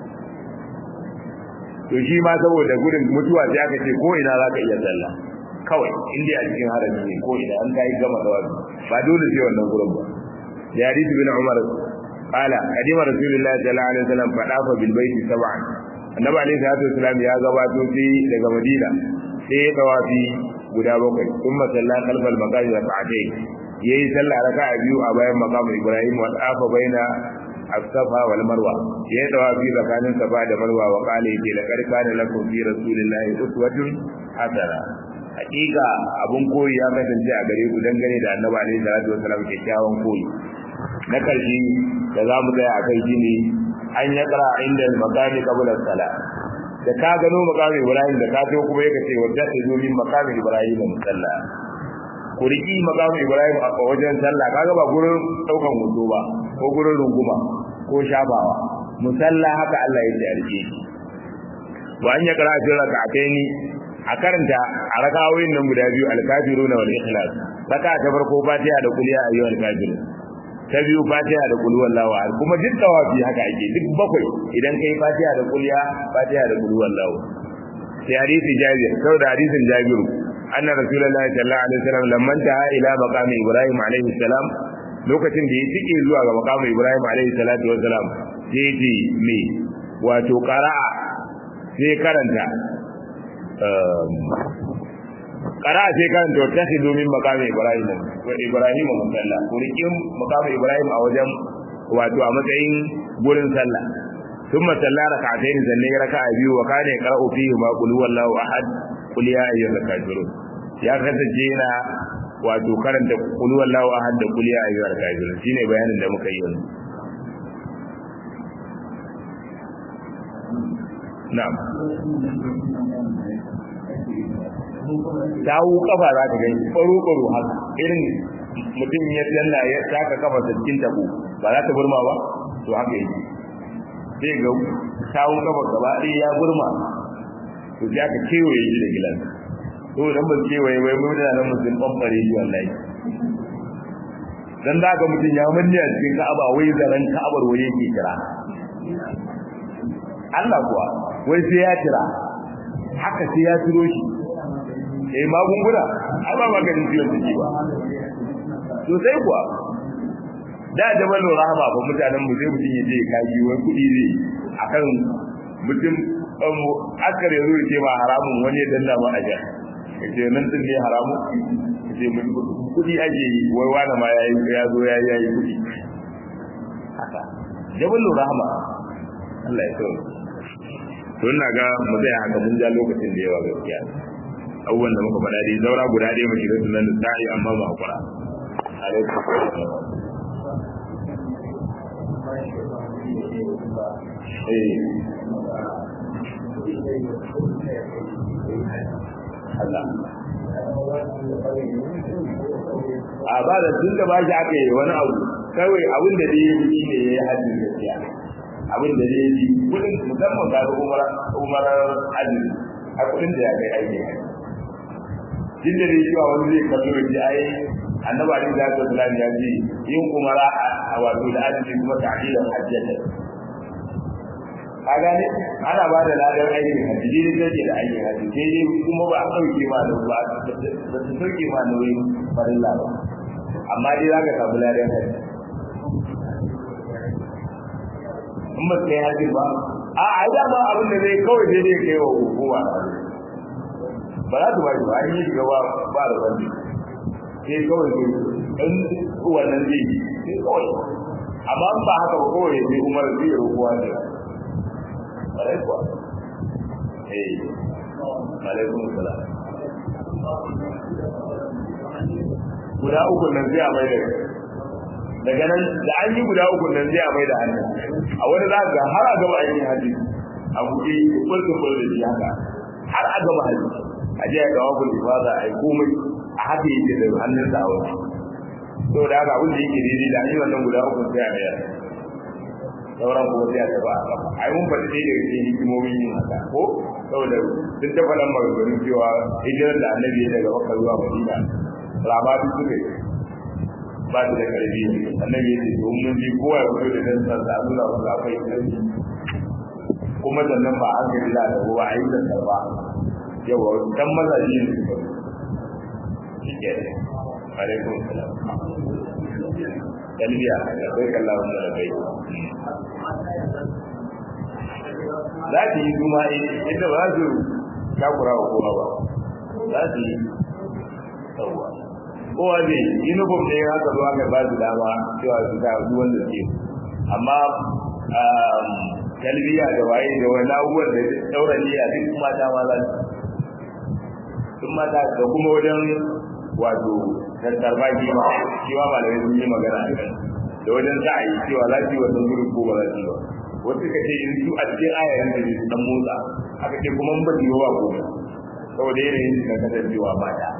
to shi ma saboda gudun mutuwa sai aka ce ko ina zaka iya sallah kawai inda a cikin harami ne ko ina an kai gama tsawafi ba dole sai wannan gurin ba ya hadisi bin Umar قال قديم رسول الله صلى الله عليه وسلم فطاف بالبيت سبعا annabi alaihi salatu wasalam ya gabato sai daga madina sai ya tawafi guda bakwai kuma salla kalfal maqami rak'atay yayi sallah raka'a biyu a bayan maqamu ibrahim wa tafa baina as-safa wal marwa yayi tawafi tsakanin safa da marwa wa qala yake la kana lakum fi rasulillahi uswatun hasana hakika abun koyi ya kasance a gare ku dangane da annabi alaihi salatu wasalam kyakkyawan koyi na karshe da za mu tsaya a kai shine an ya kara inda makami kabula sala da ka gano makamin ibrahim da ka to kuma yake ce wadda ta zo min makamin ibrahim musalla ku riki makamin ibrahim a wajen sallah kaga ba gurin daukan hoto ba ko gurin runguma ko shafawa musalla haka Allah ya tsarki wa an ya kara fi rak'ataini a karanta a rakawoyin nan guda biyu al-kafiruna wal ikhlas raka ta farko fatiha da kuliya ayyuhal kafirun ta biyu fatiha da kul wallahu ahad kuma duk tawafi haka ake duk bakwai idan kai fatiha da kuliya fatiha da kul wallahu sai hadisi jabir saboda hadisin jabiru anna rasulullahi sallallahu alaihi wasallam lamman ta ila maqami ibrahim alaihi salam lokacin da ya tike zuwa ga maqami ibrahim alaihi salatu wasalam sai ya ce me wato qara'a sai karanta kara sai karanta wata shi domin makamin ibrahim wa ibrahim musalla kurikin makamin ibrahim a wajen wato a matsayin gurin sallah ثم صلى ركعتين sannan ya raka'a biyu wa kana yaqra'u fihi ma qul huwallahu ahad qul ya ayyuhal kafirun ya kasance yana wato karanta qul huwallahu ahad da qul ya ayyuhal kafirun shine bayanin da muka yi yanzu na'am dawo kafa za ka gani baro-baro haka irin mutum ya danna ya taka kafa da cikin tabo ba za ta burma ba to haka yake sai ga tawo kafa gaba ɗaya ya burma to sai aka kewaye shi da gilan to dan ba kewaye bai mun da nan mutum bambare shi wallahi dan da ga mutum ya manne a cikin Ka'aba wai zaran Ka'abar waye yake kira Allah kuwa wai sai ya kira haka sai ya turo shi eh magunguna ai ba maganin ciwon jiki ba to sai kuwa da jabalin rahama ba mutanen mu zai mutum ya je kaji wai kuɗi zai akan mutum akar ya zo ya ce ma haramun wani ya danna ma a jan ya ce nan din ne haramu ya ce kuɗi ake yi wai wani ma ya ya zo ya yi kuɗi haka jabalin rahama Allah ya tsoro to ina ga mu zai haka mun ja lokacin da yawa gaskiya abubuwan da muka faɗa dai zaura guda ɗaya mu shiga sunan sa'i amma ba hakura alaikum a ba da tun da ba shi aka yi wani abu kawai abin da dai yi ne ya yi hajji gaskiya abin da dai yi kudin musamman ga umar umar hajji a kudin da ya kai aiki jin da dai cewa wani zai kallo da ji ai annabi alaihi salatu wasallam ya ce yin umara a wato da hajji kuma ta'dilan hajjata ka gane ana ba da ladan aikin hajji ne take da aikin hajji sai dai kuma ba a sauke ma da ba ba su sauke ma nauyin farilla ba amma dai za ka samu ladan hajji in ba kai hajji ba a a yi dama abin da zai kawai sai dai kai wa hukuma ba za su ba shi ba an yi shiga ba ba da wani sai kawai sai in wannan zai yi sai kawai amma ba haka ba kawai sai umar zai yi rukuwa ne ƙwarai kuwa eh alaikun salam guda uku nan zai a mai da daga nan da an yi guda uku nan zai a mai da hannu a wani za ga har a gaba aikin haji a buɗe kulkin kulkin da shi haka har a gaba haji a je a gawa kulkin ba za a yi komai a haka yake da hannun sa a wani saboda haka abin da yake daidai da an yi wannan guda uku sai a mayar sauran kuma sai a tafi a kafa ai mun faɗi dai daga cikin hikimomin yin haka ko saboda duk da faɗan maganganun cewa hijirar da annabi ya daga makka zuwa madina rama duk suka yi ba su da karfi annabi ya ce to mun ji kowa ya fito da dan sa a nuna masa akwai karfi kuma sannan ba an gari da da ba a yi da sarba yawa dan mazaji ne su shi ke alaikum salam talbiya da kai kallahu da bai za su yi zuma inda ba su takura wa kowa ba za su yi sauwa kowa ne uniform ne haka zo aka ba su dama cewa su ta su wanda suke amma talbiya da waye da wani abubuwan da daura niyya duk mata ma za su duk mata da kuma wajen wato tattar baki ma shi ma malamai sun yi magana a kan da wajen za a yi cewa za su yi wannan gurin ko ba za su yi ba wasu ka ce in su a cikin ayayen da su dan motsa aka ce kuma mun bari wa ko saboda yanayin su na kasancewa mata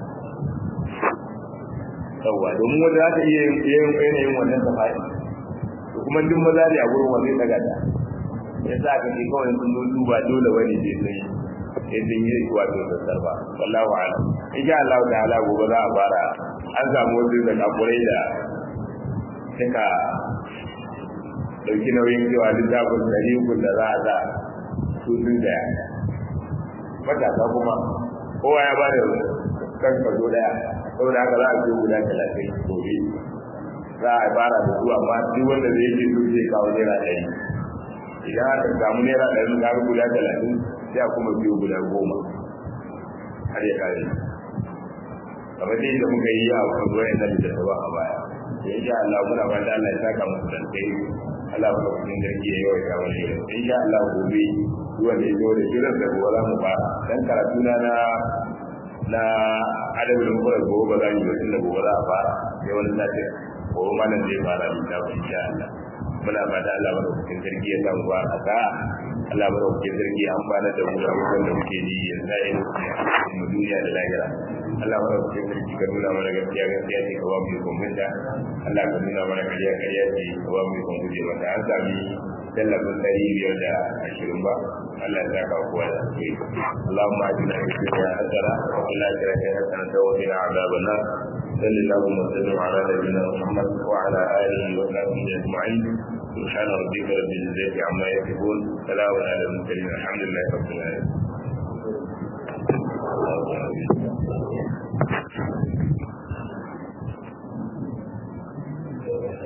yawwa domin wanda za ta iya yin yanayin wannan safari to kuma duk maza ne a gurin wanda ya daga ta ya sa aka ce kawai sun zo duba dole wani je sun yi sai sun yi wato sassar ba wallahu alam insha Allah ta'ala gobe za a fara an samu wasu da kafurai da suka dauki nauyin cewa littafin dari uku da za a za su sun daya matasa kuma kowa ya bada kan kaso daya saboda haka za a zo guda talatin gobe za a fara da su amma duk wanda zai ce su zai kawo naira ɗari idan aka samu naira ɗari ka ga guda talatin sai a kuma biyo guda goma har ya kare kamar dai da muka yi a kwanzo yana da ta ba a baya da insha Allah muna ba da Allah ya saka musu dan kai Allah ba ku din garki yayi wa kawai ne insha Allah gobe zuwa da yau da jiran da gobe za mu fara dan karatu na na na adabul mufrad gobe ba za mu yi tunda gobe za a fara sai wani sati gobe malam zai fara da insha Allah muna ba da Allah ba ku din garki ya samu ba a ka Allah ba ku din garki an bana da mu da da muke yi yanzu mu duniya da lahira Allah ba ku sarki ka nuna mana gaskiya gaskiya ce ka ba mu ikon minta Allah ka nuna mana kariya kariya ce ka ba mu ikon guje mata an sami tallafin ɗari biyar da ashirin ba Allah ya saka kowa da su yi Allahumma ajina fi dunya hasana wa fil akhirati hasanatan wa qina adhaban nar صلى الله وسلم على نبينا محمد وعلى اله وصحبه اجمعين سبحان ربك رب العزه عما يصفون سلام على المرسلين الحمد لله رب العالمين Thank you.